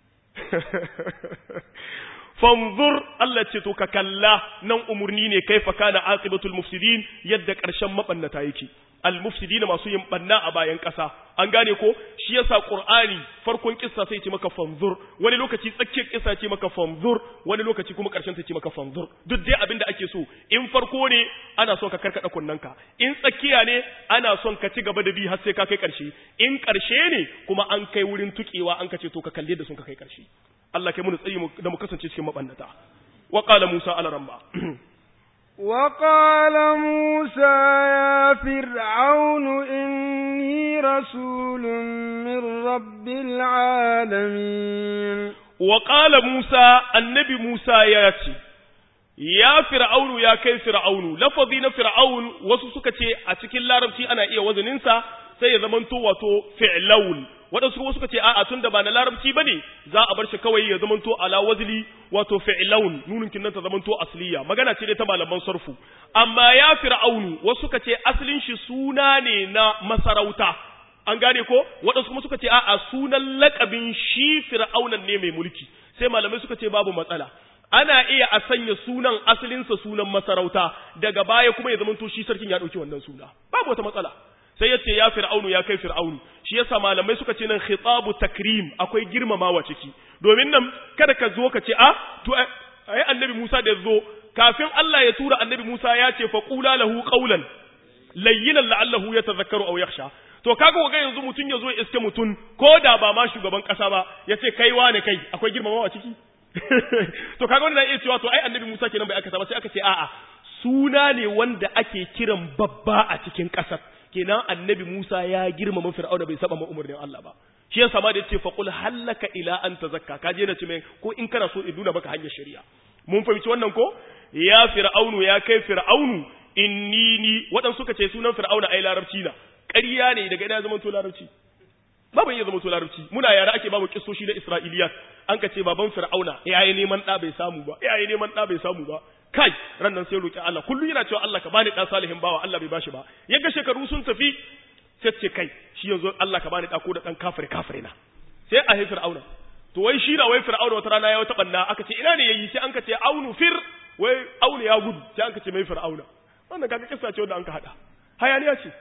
fanzur Allah ce to ka kalla nan umurni ne kaifa kana aqibatul mufsidin yadda karshen mabannata yake al mufsidin masu yin banna a bayan kasa an gane ko shi yasa qur'ani farkon kissa sai ce maka fanzur wani lokaci tsakiyar kissa ce maka fanzur wani lokaci kuma karshen ta ce maka fanzur duk dai abin da ake so in farko ne ana son ka karkada kunnanka in tsakiya ne ana son ka ci gaba da bi har sai ka kai karshe in karshe ne kuma an kai wurin tukewa an ka ce to ka kalle da sun ka kai karshe Allah kai mu tsari da mu kasance cikin mabannata wa qala Musa ala ramba وقال موسى يا فرعون إني رسول من رب العالمين وقال موسى النبي موسى ياتي ya fir'aunu ya kai fir'aunu lafazi na fir'aun wasu suka ce a cikin larabci ana iya wazaninsa sai ya zamanto wato fi'laun waɗansu kuma suka ce a'a tun da ba na larabci bane za a bar shi kawai ya zamanto ala wazli wato fi'laun nunin kinnan ta zamanto asliya magana ce dai ta malaman sarfu amma ya fir'aunu wasu suka ce asalin shi suna ne na masarauta an gane ko waɗansu kuma suka ce a'a sunan lakabin shi fir'aunan ne mai mulki sai malamai suka ce babu matsala ana iya a sanya sunan asalinsa sunan masarauta daga baya kuma ya zamanto shi sarkin ya ɗauki wannan suna babu wata matsala sai ya ce ya fir'aunu ya kai fir'aunu shi yasa malamai suka ce nan khitabu takrim akwai girmamawa ciki domin nan kada ka zo ka ce a to ai annabi Musa da zo kafin Allah ya tura annabi Musa ya ce fa qula lahu qawlan layyinan la'allahu yatadhakkaru aw yakhsha to kaga ga yanzu mutun ya zo ya iske mutun ko da ba ma shugaban kasa ba ya ce kai wane kai akwai girmamawa ciki to kaga wannan iya cewa to ai annabi Musa kenan bai aka ba sai aka ce a'a suna ne wanda ake kiran babba a cikin kasar kenan annabi Musa ya girmama Fir'auna bai saba ma umarnin Allah ba shi yasa ma da yace fa qul hallaka ila an tazakka ka je na ce mai ko in kana so in nuna maka hanyar shari'a mun fahimci wannan ko ya fir'aunu ya kai fir'aunu inni ni wadan suka ce sunan fir'auna ai larabci na ƙarya ne daga ina zaman to larabci babu iya zama to larabci muna yara ake babu kissoshi na Isra'iliyat an ka ce baban fir'auna yayi neman da bai samu ba yayi neman da bai samu ba kai ran nan sai roki Allah kullu yana cewa Allah ka bani dan salihin bawa Allah bai bashi ba yaga shekaru sun tafi sai ce kai shi yanzu Allah ka bani da ko da dan kafire kafire na sai a haifir auna to wai shi na wai fir'auna wata rana ya wata banna aka ce ina ne yayi sai an ka ce aunu fir wai aunu ya gudu sai an ka ce mai fir'auna wannan kaga kissa ce wanda an ka hada hayaniya ce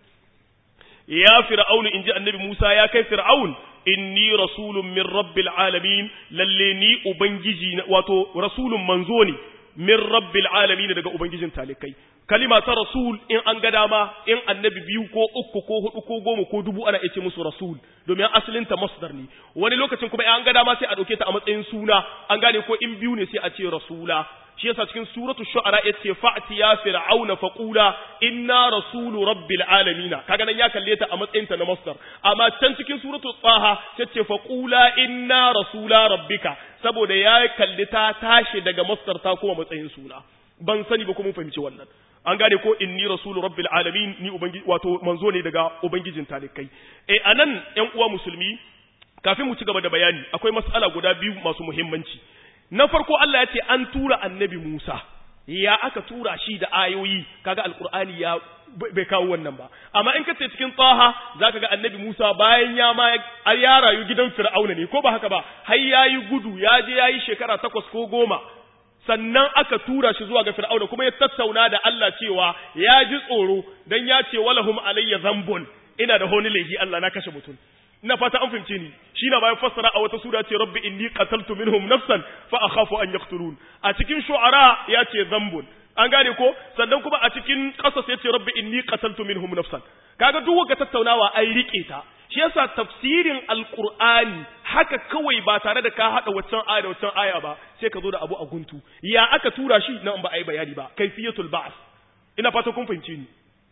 ya fir'aunu inji annabi Musa ya kai fir'aun inni rasulun min rabbil alamin lalle ni ubangiji wato rasulun manzo ne min rabbil alamin daga ubangijin talikai kalima ta rasul in an ga dama in annabi biyu ko uku ko hudu ko goma ko dubu ana ce musu rasul domin asalin ta masdar ne wani lokacin kuma in an ga dama sai a dauke ta a matsayin suna an gane ko in biyu ne sai a ce rasula shi yasa cikin suratu shu'ara yace fa'ti ya fir'auna faqula inna rasulu rabbil alamin kaga nan ya kalle ta a matsayin ta na masdar amma can cikin suratu taha yace faqula inna rasula rabbika saboda ya kalli ta tashi daga masdar ta kuma matsayin suna ban sani ba kuma fahimci wannan an gane ko inni rasulu rabbil alamin ni ubangiji wato manzo ne daga ubangijin talikai eh anan ƴan uwa musulmi kafin mu ci gaba da bayani akwai mas'ala guda biyu masu muhimmanci na farko Allah ya ce an tura annabi Musa ya aka tura shi da ayoyi kaga alqur'ani ya bai kawo wannan ba amma in kace cikin taha zaka ga annabi Musa bayan ya ma ya rayu gidan Fir'auna ne ko ba haka ba har yayi gudu ya je yayi shekara takwas ko goma sannan aka tura shi zuwa ga Fir'auna kuma ya tattauna da Allah cewa ya ji tsoro dan ya ce walahum alayya zambun ina da honi lehi Allah na kashe mutum ina fata an fahimce ni shi na bayan fassara a wata sura ce rabbi inni qataltu minhum nafsan fa akhafu an yaqtulun a cikin shu'ara ya ce zambun an gane ko sannan kuma a cikin qasas ya ce rabbi inni qataltu minhum nafsan kaga duk wanda tattaunawa ai rike ta shi yasa tafsirin alqur'ani haka kawai ba tare da ka hada waccan aya da waccan aya ba sai ka zo da abu a guntu ya aka tura shi nan ba ai bayani ba kaifiyatul ba'th ina fata kun fahimce ni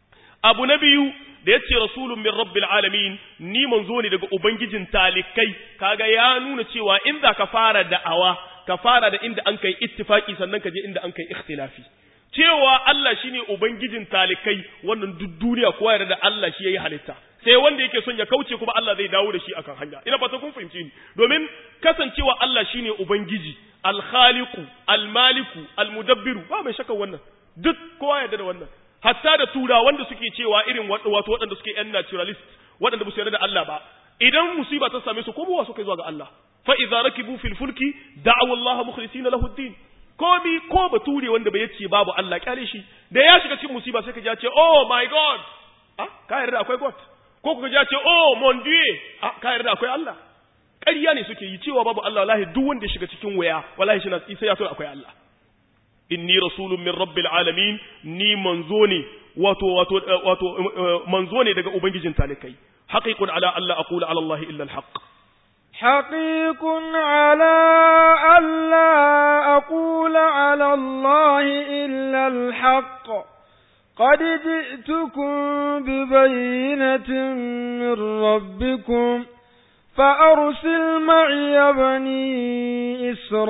abu na biyu da ya ce rasulun min rabbil alamin ni manzo ne daga ubangijin talikai kaga ya nuna cewa in za ka fara da'awa ka fara da inda an kai ittifaki sannan ka je inda an kai ikhtilafi cewa Allah shine ubangijin talikai wannan duk duniya kowa yarda da Allah shi yayi halitta sai wanda yake son ya kauce kuma Allah zai dawo da shi akan hanya ina fata kun fahimci ni domin kasancewa Allah shine ubangiji al-khaliqu al-maliku al-mudabbiru ba mai shakka wannan duk kowa yarda da wannan hatta da tura wanda suke cewa irin wato waɗanda suke yan naturalist waɗanda ba su yarda da Allah ba idan musiba ta same su ko buwa suka zuwa ga Allah fa idza rakibu fil fulki da'u Allah mukhlisina lahu ad-din komi ko bature wanda bai yace babu Allah kyale shi da ya shiga cikin musiba sai ka ji ya ce oh my god ah ka yarda akwai god ko kuka ji ya ce oh mon dieu ah ka yarda akwai Allah ƙarya ne suke yi cewa babu Allah wallahi duk wanda ya shiga cikin waya wallahi shi na sai ya so akwai Allah inni rasulun min rabbil alamin ni manzo ne wato wato wato manzo ne daga ubangijin talikai haqiqun ala alla aqula ala allah illa alhaq حقيق على ألا أقول على الله إلا الحق قد جئتكم ببينة من ربكم فأرسل معي بني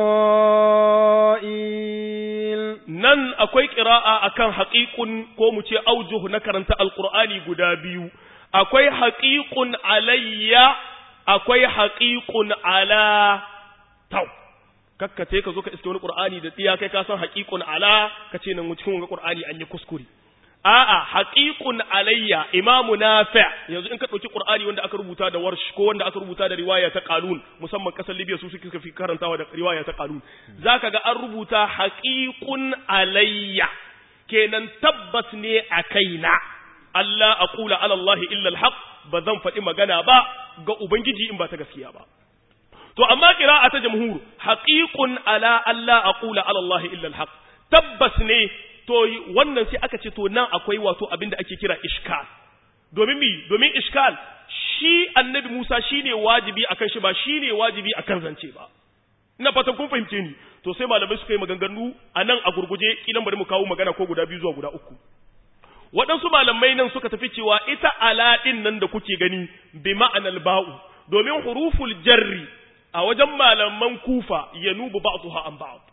إسرائيل nan akwai ƙira'a akan haƙiƙun ko mu ce aujuhu na karanta alƙur'ani guda biyu akwai haƙiƙun alayya akwai haƙiƙun ala tau kakka ka zo ka iske wani ƙur'ani da tsiya kai ka san haƙiƙun ala ka ce nan cikin wani ƙur'ani an yi kuskure a'a haqiqun alayya imamu nafi' yanzu in ka dauki qur'ani wanda aka rubuta da warsh ko wanda aka rubuta da riwaya ta qalun musamman kasar libya su suka fi karantawa da riwaya ta qalun zaka ga an rubuta haqiqun alayya kenan tabbas ne a kaina Allah aqula ala Allah illa alhaq ba zan faɗi magana ba ga ubangiji in ba ta gaskiya ba to amma qira'a ta jamhur haqiqun ala Allah aqula ala Allah illa alhaq tabbas ne to wannan sai aka ce to nan akwai wato abin da ake kira ishkal domin mi domin ishkal shi annabi Musa shine wajibi akan shi ba shine wajibi akan zance ba ina fatan kun fahimce ni to sai malamai suka yi maganganu a nan a gurguje kilan bari mu kawo magana ko guda biyu zuwa guda uku waɗansu malamai nan suka tafi cewa ita ala ɗin nan da kuke gani bi ma'anar ba'u domin huruful jarri a wajen malaman kufa ya nubu ba'dha an ba'd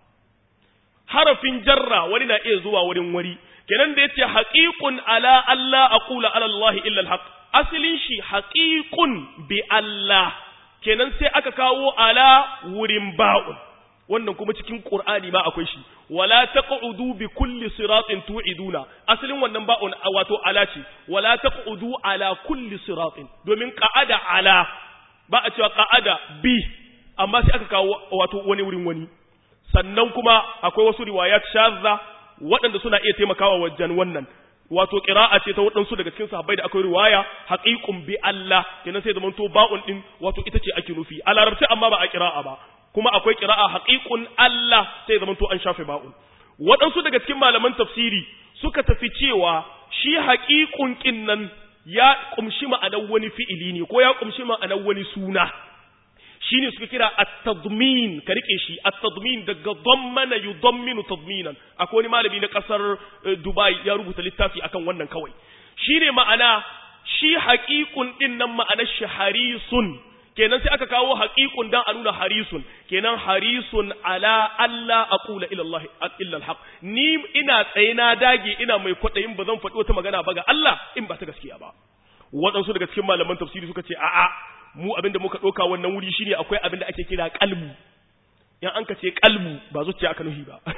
harafin jarra wani na iya zuwa wurin wari kenan da yace haqiqun ala alla aqula ala allah illa alhaq asalin shi haqiqun bi allah kenan sai aka kawo ala wurin ba'un wannan kuma cikin qur'ani ma akwai shi wala taq'udu bi kulli siratin tu'iduna asalin wannan ba'un wato ala ce wala taq'udu ala kulli siratin domin qa'ada ala ba a cewa qa'ada bi amma sai aka kawo wato wani wurin wani sannan kuma akwai wasu riwayat shazza waɗanda suna iya taimakawa wajen wannan wato qira'a ce ta waɗansu daga cikin sahabbai da akwai riwaya haqiqun bi Allah kenan sai zaman to ba'un din wato ita ce ake nufi a larabci amma ba a qira'a ba kuma akwai qira'a haqiqun Allah sai zaman to an shafe ba'un waɗansu daga cikin malaman tafsiri suka tafi cewa shi haqiqun kin nan ya kumshi ma'anar wani fi'ili ne ko ya kumshi ma'anar wani suna shine suka kira at-tadmin ka rike shi at-tadmin daga dammana yudamminu tadminan akwai wani malami na kasar Dubai ya rubuta littafi akan wannan kawai shine ma'ana shi haqiqun din nan ma'anar shi harisun kenan sai aka kawo haqiqun dan a nuna harisun kenan harisun ala alla aqula ila Allah illa al ni ina tsaye na dage ina mai kwadayin ba zan faɗi wata magana ba ga Allah in ba ta gaskiya ba waɗansu daga cikin malaman tafsiri suka ce a'a mu abinda muka ɗauka wannan wuri shine akwai abinda ake kira kalbu yan an ka ce kalbu ba zuciya aka nuhi ba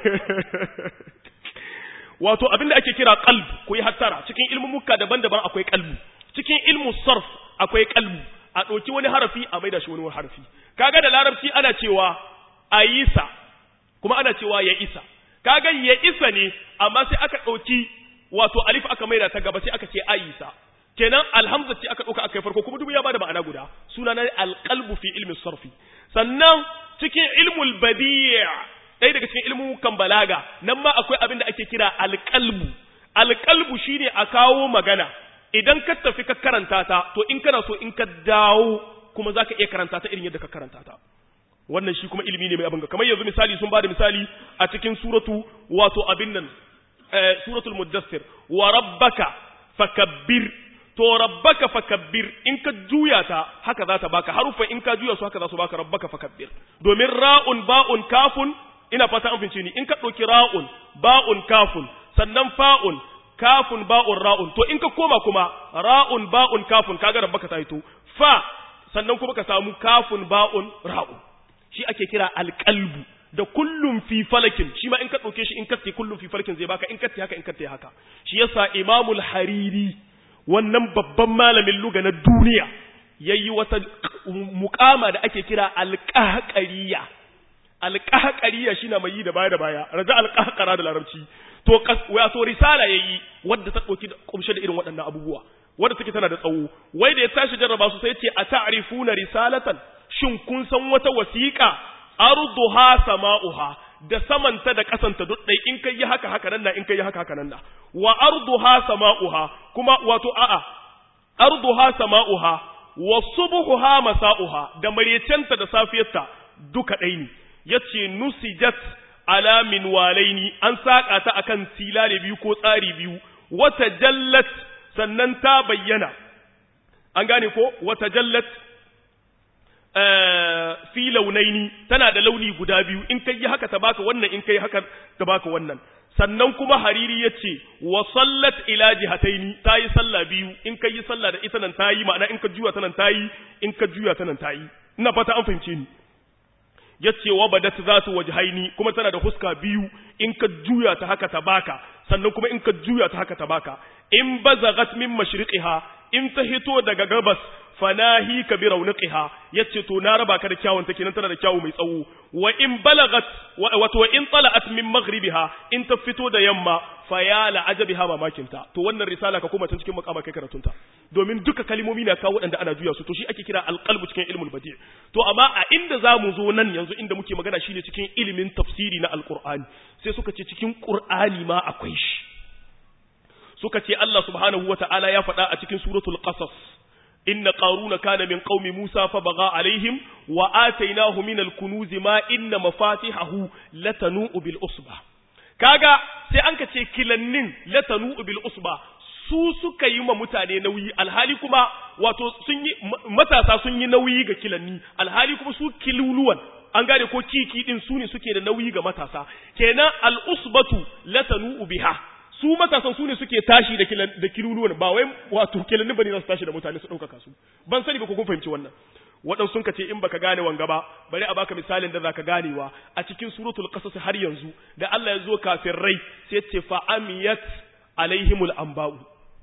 wato abinda ake kira kalb ku yi hattara cikin ilmumuka daban-daban akwai kalbu cikin ilmu sarf akwai kalbu a ɗauki wani harafi a maida shi wani harafi kaga da larabci ana cewa ayisa kuma ana cewa ya isa kaga ya isa ne amma sai aka ɗauki wato alif aka maida ta gaba sai aka ce ayisa kenan alhamza ce aka ɗauka aka yi farko kuma duk ya bada ma'ana guda suna na alqalbu fi ilmin sarfi sannan cikin ilmul badi' ɗaya daga cikin ilmin kan balaga nan ma akwai abin da ake kira alqalbu alqalbu shine a kawo magana idan ka tafi ka karanta ta to in kana so in ka dawo kuma zaka iya karanta ta irin yadda ka karanta ta wannan shi kuma ilimi ne mai abin ga kamar yanzu misali sun bada misali a cikin suratu wato abin nan suratul muddathir wa rabbaka fakabbir to rabbaka fakabbir in ka juya ta haka za ta baka harufan in ka juya su haka za su baka rabbaka fakabbir domin ra'un ba'un kafun ina fata an fince ni in ka ɗauki ra'un ba'un kafun sannan fa'un kafun ba'un ra'un to in ka koma kuma ra'un ba'un kafun kaga rabbaka ta hito fa sannan kuma ka samu kafun ba'un ra'un shi ake kira alqalbu da kullum fi falakin shi ma in ka ɗauke shi in ka kullum fi falakin zai baka in ka haka in ka haka shi yasa imamul hariri wannan babban malamin luga na duniya yayi wata mukama da ake kira alqahqariya alqahqariya shine mai yi da baya da baya raja alqahqara da larabci to wato risala yayi wadda ta dauki kumshe da irin waɗannan abubuwa wadda take tana da tsawo wai da ya tashi jarraba su sai ce a ta'rifuna risalatan shin kun san wata wasiqa arduha sama'uha da samanta da kasanta duk dai in kai yi haka haka nan na in kai yi haka haka nan na wa arduha sama'uha kuma wato a'a arduha sama'uha wa subhuha masa'uha da marecenta da safiyarta duka dai ne yace nusijat ala min walaini an saka ta akan silale biyu ko tsari biyu wata jallat sannan ta bayyana an gane ko wata jallat fi launaini tana da launi guda biyu in kai yi haka ta baka wannan in kai haka ta baka wannan sannan kuma hariri ya ce wa sallat ila jihataini ta yi sallah biyu in kai yi sallah da ita nan ta yi ma'ana in ka juya ta nan ta yi in ka juya ta nan ta yi ina fata an fahimce ni ya ce wa badat za su wajhaini kuma tana da huska biyu in ka juya ta haka ta baka sannan kuma in ka juya ta haka ta baka in bazagat min mashriqiha in ta hito daga gabas fanahi ka bi rauniqiha yace to na raba ka da kyawun take nan tana da kyawu mai tsawo wa in balagat wato wa in tala'at min maghribiha in ta fito da yamma fa ya la ajabiha mamakin ta to wannan risala ka koma tun cikin makama kai karatunta domin duka kalmomi na kawo wadanda ana juya su to shi ake kira alqalbu cikin ilmul badi to amma a inda zamu zo nan yanzu inda muke magana shine cikin ilimin tafsiri na alqur'ani sai suka ce cikin qur'ani ma akwai shi suka ce Allah subhanahu wata'ala ya faɗa a cikin suratul qasas inna qaruna kana min qaumi musa fa baga alaihim wa atainahu min al-kunuz ma inna mafatihahu latanu bil usba kaga sai an ka ce kilannin latanu bil usba su suka yi ma mutane nauyi alhali kuma wato sun yi matasa sun yi nauyi ga kilanni alhali kuma su kiluluwan an gane ko kiki din su ne suke da nauyi ga matasa kenan al usbatu latanu biha su matasan su ne suke tashi da kilan da kiluluwan ba wai wato kilanni bane za su tashi da mutane su ɗaukaka su ban sani ba ko kun fahimci wannan waɗansu sun ce in baka gane wanga ba bari a baka misalin da zaka ganewa a cikin suratul qasas har yanzu da Allah ya zo kafin rai sai ce fa amiyat alaihimul anba'u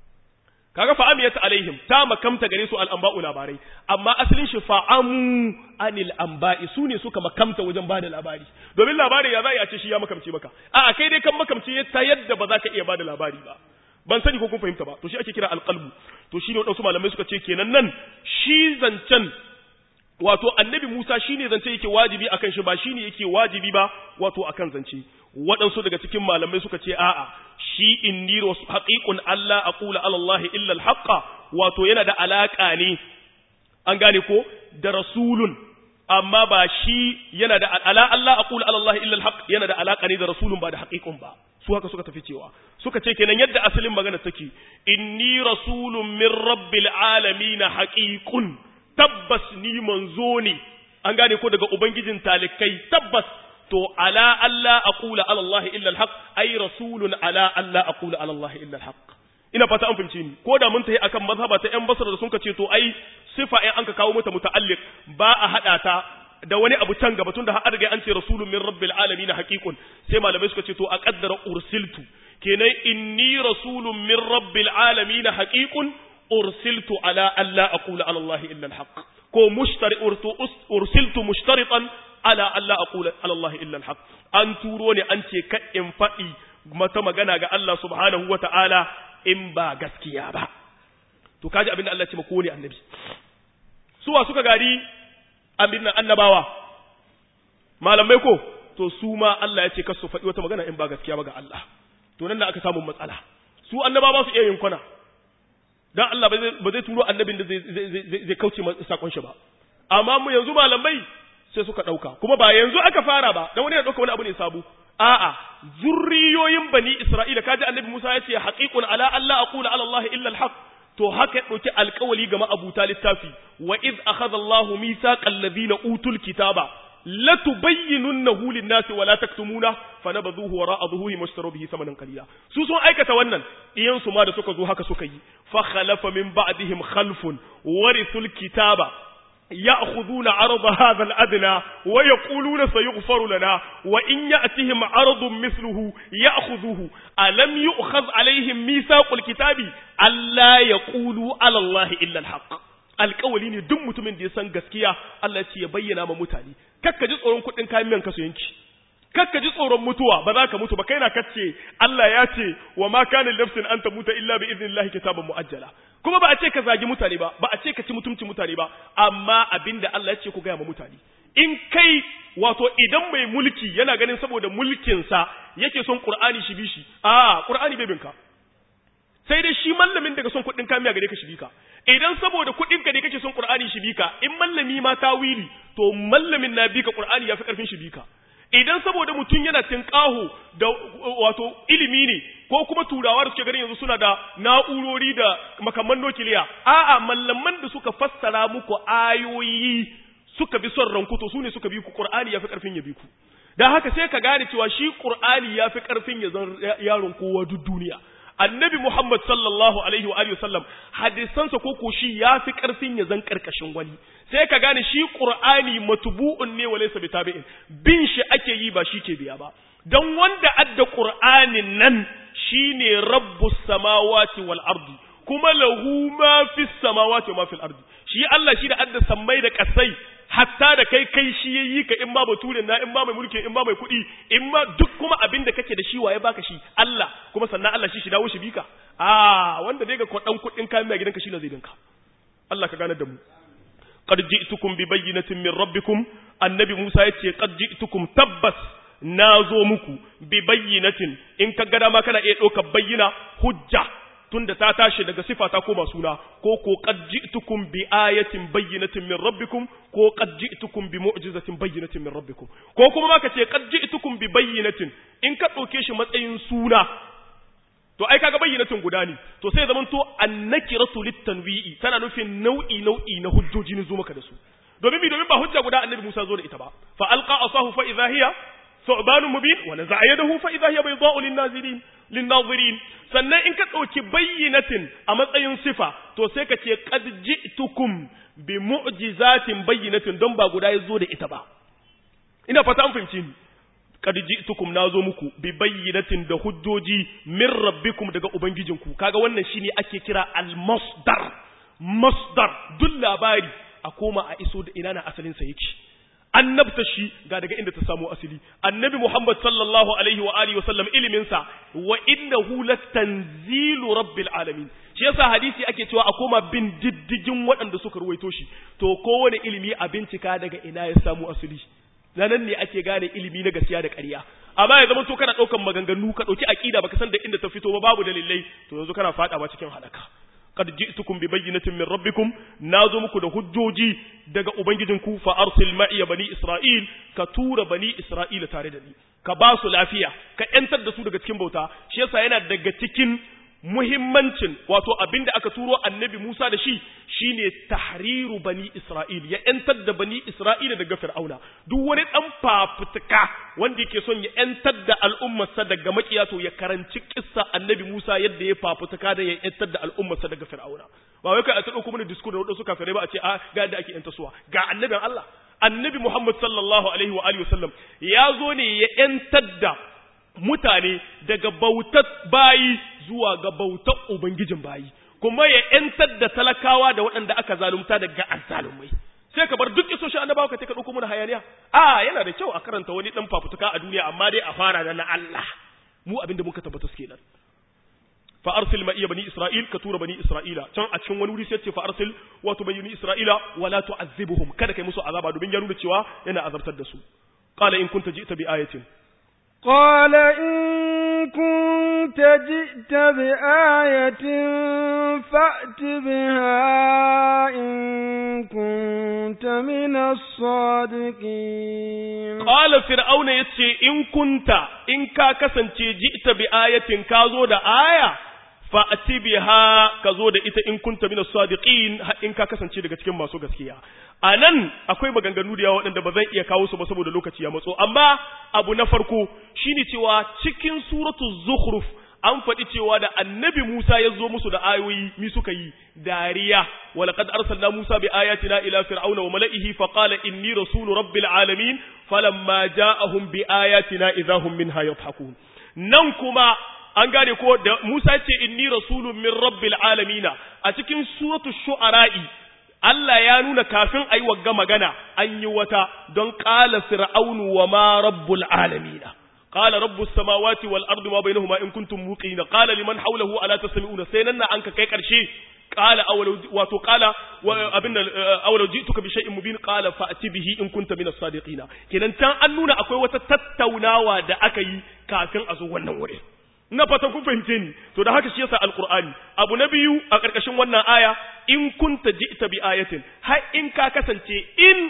kaga fa amiyat alaihim ta makamta gare su al anba'u labarai amma asalin shi fa amu anil anba'i su ne suka makamta wajen bada labari domin labari ya za a ce shi ya makamce maka a'a kai dai kan makamce ta yadda ba za ka iya bada labari ba ban sani ko kun fahimta ba to shi ake kira alqalbu to shi ne wadansu malamai suka ce kenan nan shi zancen wato annabi Musa shine zance yake wajibi akan shi ba shine yake wajibi ba wato akan zance waɗansu daga cikin malamai suka ce a'a shi inni haqiqun Allah aqula ala Allah illa al wato yana da alaka ne an gane ko da rasulun amma ba shi yana da ala Allah aqula ala Allah illa al yana da alaka ne da rasulun ba da haqiqun ba su haka suka tafi cewa suka ce kenan yadda asalin magana take inni rasulun min rabbil alamin haqiqun tabbas ni manzo ne an gane ko daga ubangijin talikai tabbas to ala Allah aqula ala Allah illa alhaq ay rasulun ala Allah aqula ala Allah illa alhaq ina fata an fahimci ni ko da mun tayi akan mazhaba ta yan basra da sun ce to ai sifa ai an ka kawo mata muta'alliq ba a hada ta da wani abu can gaba tunda har riga an ce rasulun min rabbil alamin haqiqun sai malamai suka ce to a qaddara ursiltu kenan inni rasulun min rabbil alamin haqiqun ursiltu ala alla aqula ala Allah illa alhaq ko mushtari ursiltu mushtaritan ala alla aqula ala Allah illa alhaq an turo ne an ce ka in faɗi mata magana ga Allah subhanahu wata'ala in ba gaskiya ba to kaji abin da Allah ya ce ko ne annabi suwa suka gari abin nan annabawa malamai ko to su ma Allah ya ce kasu faɗi wata magana in ba gaskiya ba ga Allah to nan da aka samu matsala su annabawa su iya yin kwana dan Allah ba zai turo annabin da zai kauce sakon shi ba amma mu yanzu malamai sai suka dauka kuma ba yanzu aka fara ba dan wani ya dauka wani abu ne sabo a'a zurriyoyin bani isra'ila kaji annabi Musa ya ce haqiqun ala alla aqula ala Allah illa al-haq to haka ya ɗauki alkawali ga ma'abuta littafi wa iz akhadha Allahu mithaqal ladina utul kitaba latubayyinunnahu lin-nasi wa la taktumuna fanabadhuhu wara'a dhuhuri mushtaru bihi thamanan qalila su sun aikata wannan iyan su ma da suka zo haka suka yi fa khalafa min ba'dihim khalfun warithul kitaba يأخذون عرض هذا الأدنى ويقولون سيغفر لنا وإن يأتهم عرض مثله يأخذه ألم يؤخذ عليهم ميثاق الكتاب ألا يقولوا على الله إلا الحق alƙawali ne duk mutumin da ya san gaskiya Allah ce ya bayyana ma mutane kakka ji tsoron kuɗin kayan miyan kasu yanki kakka ji tsoron mutuwa ba za ka mutu ba kai na kace Allah ya ce wa ma kana nafsin an tamuta illa bi idnillahi kitaban muajjala kuma ba a ce ka zagi mutane ba ba a ce ka ci mutumci mutane ba amma abinda Allah ya ce ku gaya ma mutane in kai wato idan mai mulki yana ganin saboda mulkinsa yake son Qur'ani shi bi shi a Qur'ani bai binka sai dai shi mallamin daga son kuɗin kamiya gare ka shi bika idan saboda kuɗin ka ne kake son Qur'ani shi bika in mallami ma tawili to mallamin na bika Qur'ani yafi karfin shi bika idan saboda mutum yana tinkaho da wato ilimi ne ko kuma turawa da suke ganin yanzu suna da na'urori da makamman nukiliya a'a mallaman da suka fassara muku ayoyi suka bi son ranku to su ne suka bi ku Qur'ani yafi karfin ya bi ku dan haka sai ka gane cewa shi Qur'ani yafi karfin ya zan yaron kowa duk duniya annabi Muhammad sallallahu alaihi wa alihi wasallam hadisansa ko ko shi yafi karfin ya zan karkashin wani sai ka gane shi Qur'ani matbu'un ne walaysa bitabi'in bin shi ake yi ba shi ke biya ba dan wanda adda Qur'anin nan shine rabbus samawati wal ardi kuma lahu ma fis samawati wa ma fil ardi shi Allah shi da adda sammai da kasai hatta da kai kai shi yayi ka in ma baturen na in ma mai mulki in ma mai kuɗi in ma duk kuma abin da kake da shi waye baka shi Allah kuma sannan Allah shi shi dawo shi bika ah wanda dai ga kwadan kuɗin kayan mai gidanka shi ne zai dinka Allah ka gane da mu qad ji'tukum bi bayyinatin min rabbikum annabi Musa yace qad ji'tukum tabbas nazo muku bi bayyinatin in ka gada ma kana iya ɗaukar bayyina hujja tunda ta tashi daga sifa ta koma suna ko ko qad ji'tukum bi ayatin bayyinatin min rabbikum ko qad ji'tukum bi mu'jizatin bayyinatin min rabbikum ko kuma ma kace qad ji'tukum bi bayyinatin in ka dauke shi matsayin suna to ai kaga bayyinatin guda ne to sai zaman to annakiratu litanwi'i tana nufin nau'i nau'i na hujjoji ne zo maka da su domin bi domin ba hujja guda annabi Musa zo da ita ba fa alqa asahu fa idha hiya ثعبان مبين ونزع يده فإذا هي بيضاء للناظرين للناظرين sannan in ka ɗauki bayyinatin a matsayin sifa to sai ka ce qad ji'tukum bi mu'jizatin bayyinatin don ba guda yazo da ita ba ina fata an fahimci ni qad ji'tukum nazo muku bi bayyinatin da hujjoji min rabbikum daga ubangijinku kaga wannan shine ake kira al-masdar masdar duk labari a koma a iso da ina na asalin sa yake annabta shi ga daga inda ta samu asali annabi Muhammad sallallahu alaihi wa alihi wa sallam ilimin sa wa innahu latanzilu rabbil alamin shi yasa hadisi ake cewa a koma bin diddigin waɗanda suka ruwaito shi to kowane ilimi a bincika daga ina ya samu asali nan ne ake gane ilimi na gaskiya da ƙarya amma ya zama to kana ɗaukan maganganu ka ɗauki aƙida baka san da inda ta fito ba babu dalilai to yanzu kana faɗawa cikin halaka qad ji'tukum bi bayyinatin min rabbikum nazo muku da hujjoji daga ubangijinku fa arsil ma'iya bani isra'il ka tura bani isra'ila tare da ni ka ba su lafiya ka yantar da su daga cikin bauta shi yasa yana daga cikin muhimmancin wato abinda aka turo annabi Musa da shi shine tahriru bani Isra'il ya yantar da bani Isra'ila daga Fir'auna duk wani dan fafutuka wanda yake son ya yantar da al'ummarsa daga makiya to ya karanci kissa annabi Musa yadda ya fafutuka da ya yantar da al'ummarsa daga Fir'auna ba wai kai a tsado kuma da diskur da wadansu kafirai ba a ce a ga yadda ake yanta suwa ga annabin Allah annabi Muhammad sallallahu alaihi wa alihi wasallam ya zo ne ya yantar da mutane daga bautar bayi zuwa ga bautar Ubangijin bayi, kuma ya ‘yantar da talakawa da waɗanda aka zalunta daga azzalumai. Sai ka bar duk isoshin annabawa ka ka ɗauko mana hayaniya. A yana da kyau a karanta wani ɗan fafutuka a duniya amma dai a fara da na Allah. Mu abin da muka tabbata suke nan. Fa arsil ma iya bani Isra'il ka tura bani Isra'ila can a cikin wani wuri sai ce fa arsil wato bani Isra'ila wala tu'azzibuhum kada kai musu azaba domin ya nuna cewa yana azabtar da su. Qala in kunta ji'ta bi ayatin قال إن كنت جئت بآية فأت بها إن كنت من الصادقين قال فرعون يتشي إن كنت إن كا كسنتي جئت بآية كازو دا آية fa'ati biha ka zo da ita in kunta min as-sadiqin in ka kasance daga cikin masu gaskiya anan akwai maganganu da yawa waɗanda ba zan iya kawo su ba saboda lokaci ya matso amma abu na farko shine cewa cikin suratu zukhruf an faɗi cewa da annabi Musa ya zo musu da ayoyi mi suka yi dariya walaqad arsalna Musa bi ayatina ila fir'auna wa mala'ihi fa qala inni rasulu rabbil alamin falamma ja'ahum bi ayatina idahum minha yadhhakun nan kuma an gane ko da Musa ce inni rasulun min rabbil alamina a cikin suratul shu'ara'i Allah ya nuna kafin ayi wagga magana an yi wata don qala fir'aunu wa ma rabbul alamina qala rabbus samawati wal ardi ma bainahuma in kuntum muqina qala liman hawlahu ala tasmi'una sai nan an ka kai karshe qala awalau wato qala abin awalau ji'tuka bi shay'in mubin qala fa'ti bihi in kunta min as-sadiqina kenan can an nuna akwai wata tattaunawa da aka yi kafin a zo wannan wurin ina fatan kun fahimce ni to da haka shi yasa alqur'ani abu na biyu a karkashin wannan aya in kunta ji'ta bi ayatin har in ka kasance in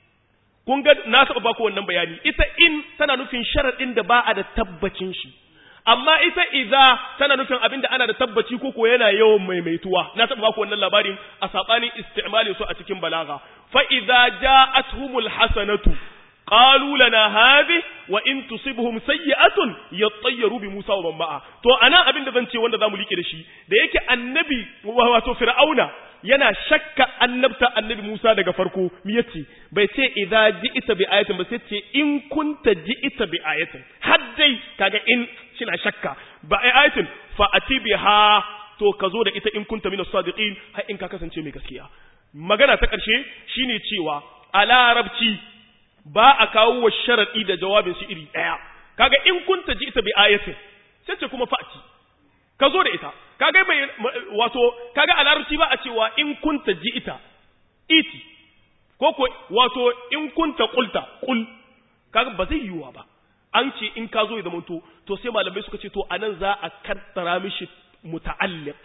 kun ga na saba baku wannan bayani ita in tana nufin sharadin da ba a da tabbacin shi amma ita idza tana nufin abin da ana da tabbaci ko ko yana yawan maimaituwa na saba baku wannan labarin a sabanin isti'malin su a cikin balaga fa idza ja'atuhumul hasanatu قالوا لنا هذه وان تصبهم سيئه يطيروا بموسى ومن معه to anan abin da zan ce wanda zamu like da shi da yake annabi wato fir'auna yana shakka annabta annabi Musa daga farko mi yace bai ce idza ji'ita bi ayatin ba sai ce in kunta ji'ita bi ayatin har dai kaga in shina shakka ba ayatin fa atibiha to ka zo da ita in kunta min as-sadiqin har in ka kasance mai gaskiya magana ta karshe shine cewa a larabci ba a kawo wa sharaɗi da jawabin shi iri ɗaya kaga in kunta ji ita bi ayatin sai ce kuma fa'ati ka zo da ita kaga mai wato kaga a larabci ba a cewa in kunta ji ita iti ko ko wato in kunta qulta qul kaga ba zai yiwa ba an ce in ka zo ya zamanto to sai malamai suka ce to anan za a kaddara mishi muta'alliq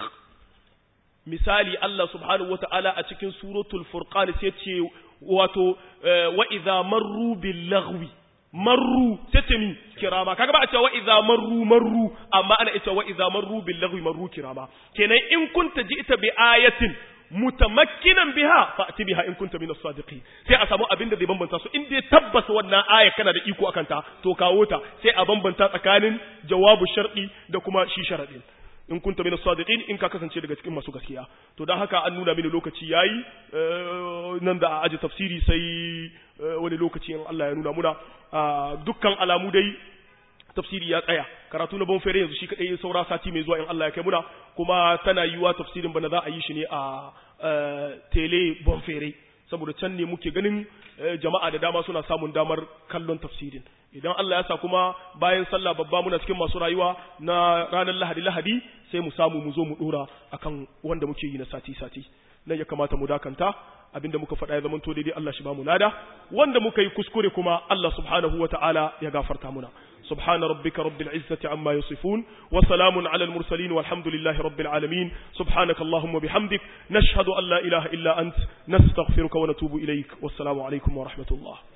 misali Allah subhanahu wata'ala a cikin suratul furqan sai ce wato wa idza marru bil laghwi marru sai ce mi kirama kaga ba a cewa wa idza marru marru amma ana cewa wa idza marru bil laghwi marru kirama kenan in kunta ji'ta bi ayatin mutamakkinan biha fa'ti biha in kunta minas sadiqin sai a samu abin da zai bambanta su in dai tabbas wannan aya kana da iko akan ta to kawo ta sai a bambanta tsakanin jawabu shar'i da kuma shi sharadin in kunta min as-sadiqin in ka kasance daga cikin masu gaskiya to dan haka an nuna mini lokaci yayi nan da aji tafsiri sai wani lokaci in Allah ya nuna muna dukkan alamu dai tafsiri ya tsaya karatu na bonfere yanzu shi kadai saura sati mai zuwa in Allah ya kai muna kuma tana yiwa tafsirin bana za a yi shi ne a tele bonfere saboda can ne muke ganin jama'a da dama suna samun damar kallon tafsirin idan Allah ya sa kuma bayan sallah babba muna cikin masu rayuwa na ranar lahadi lahadi sai mu samu mu zo mu dora akan wanda muke yi na sati sati nan ya kamata mu dakanta abinda muka faɗa ya zamanto daidai Allah shi ba mu lada wanda muka yi kuskure kuma Allah subhanahu wata'ala ya gafarta muna سبحان ربك رب العزة عما يصفون وسلام على المرسلين والحمد لله رب العالمين سبحانك اللهم وبحمدك نشهد أن لا إله إلا أنت نستغفرك ونتوب إليك والسلام عليكم ورحمة الله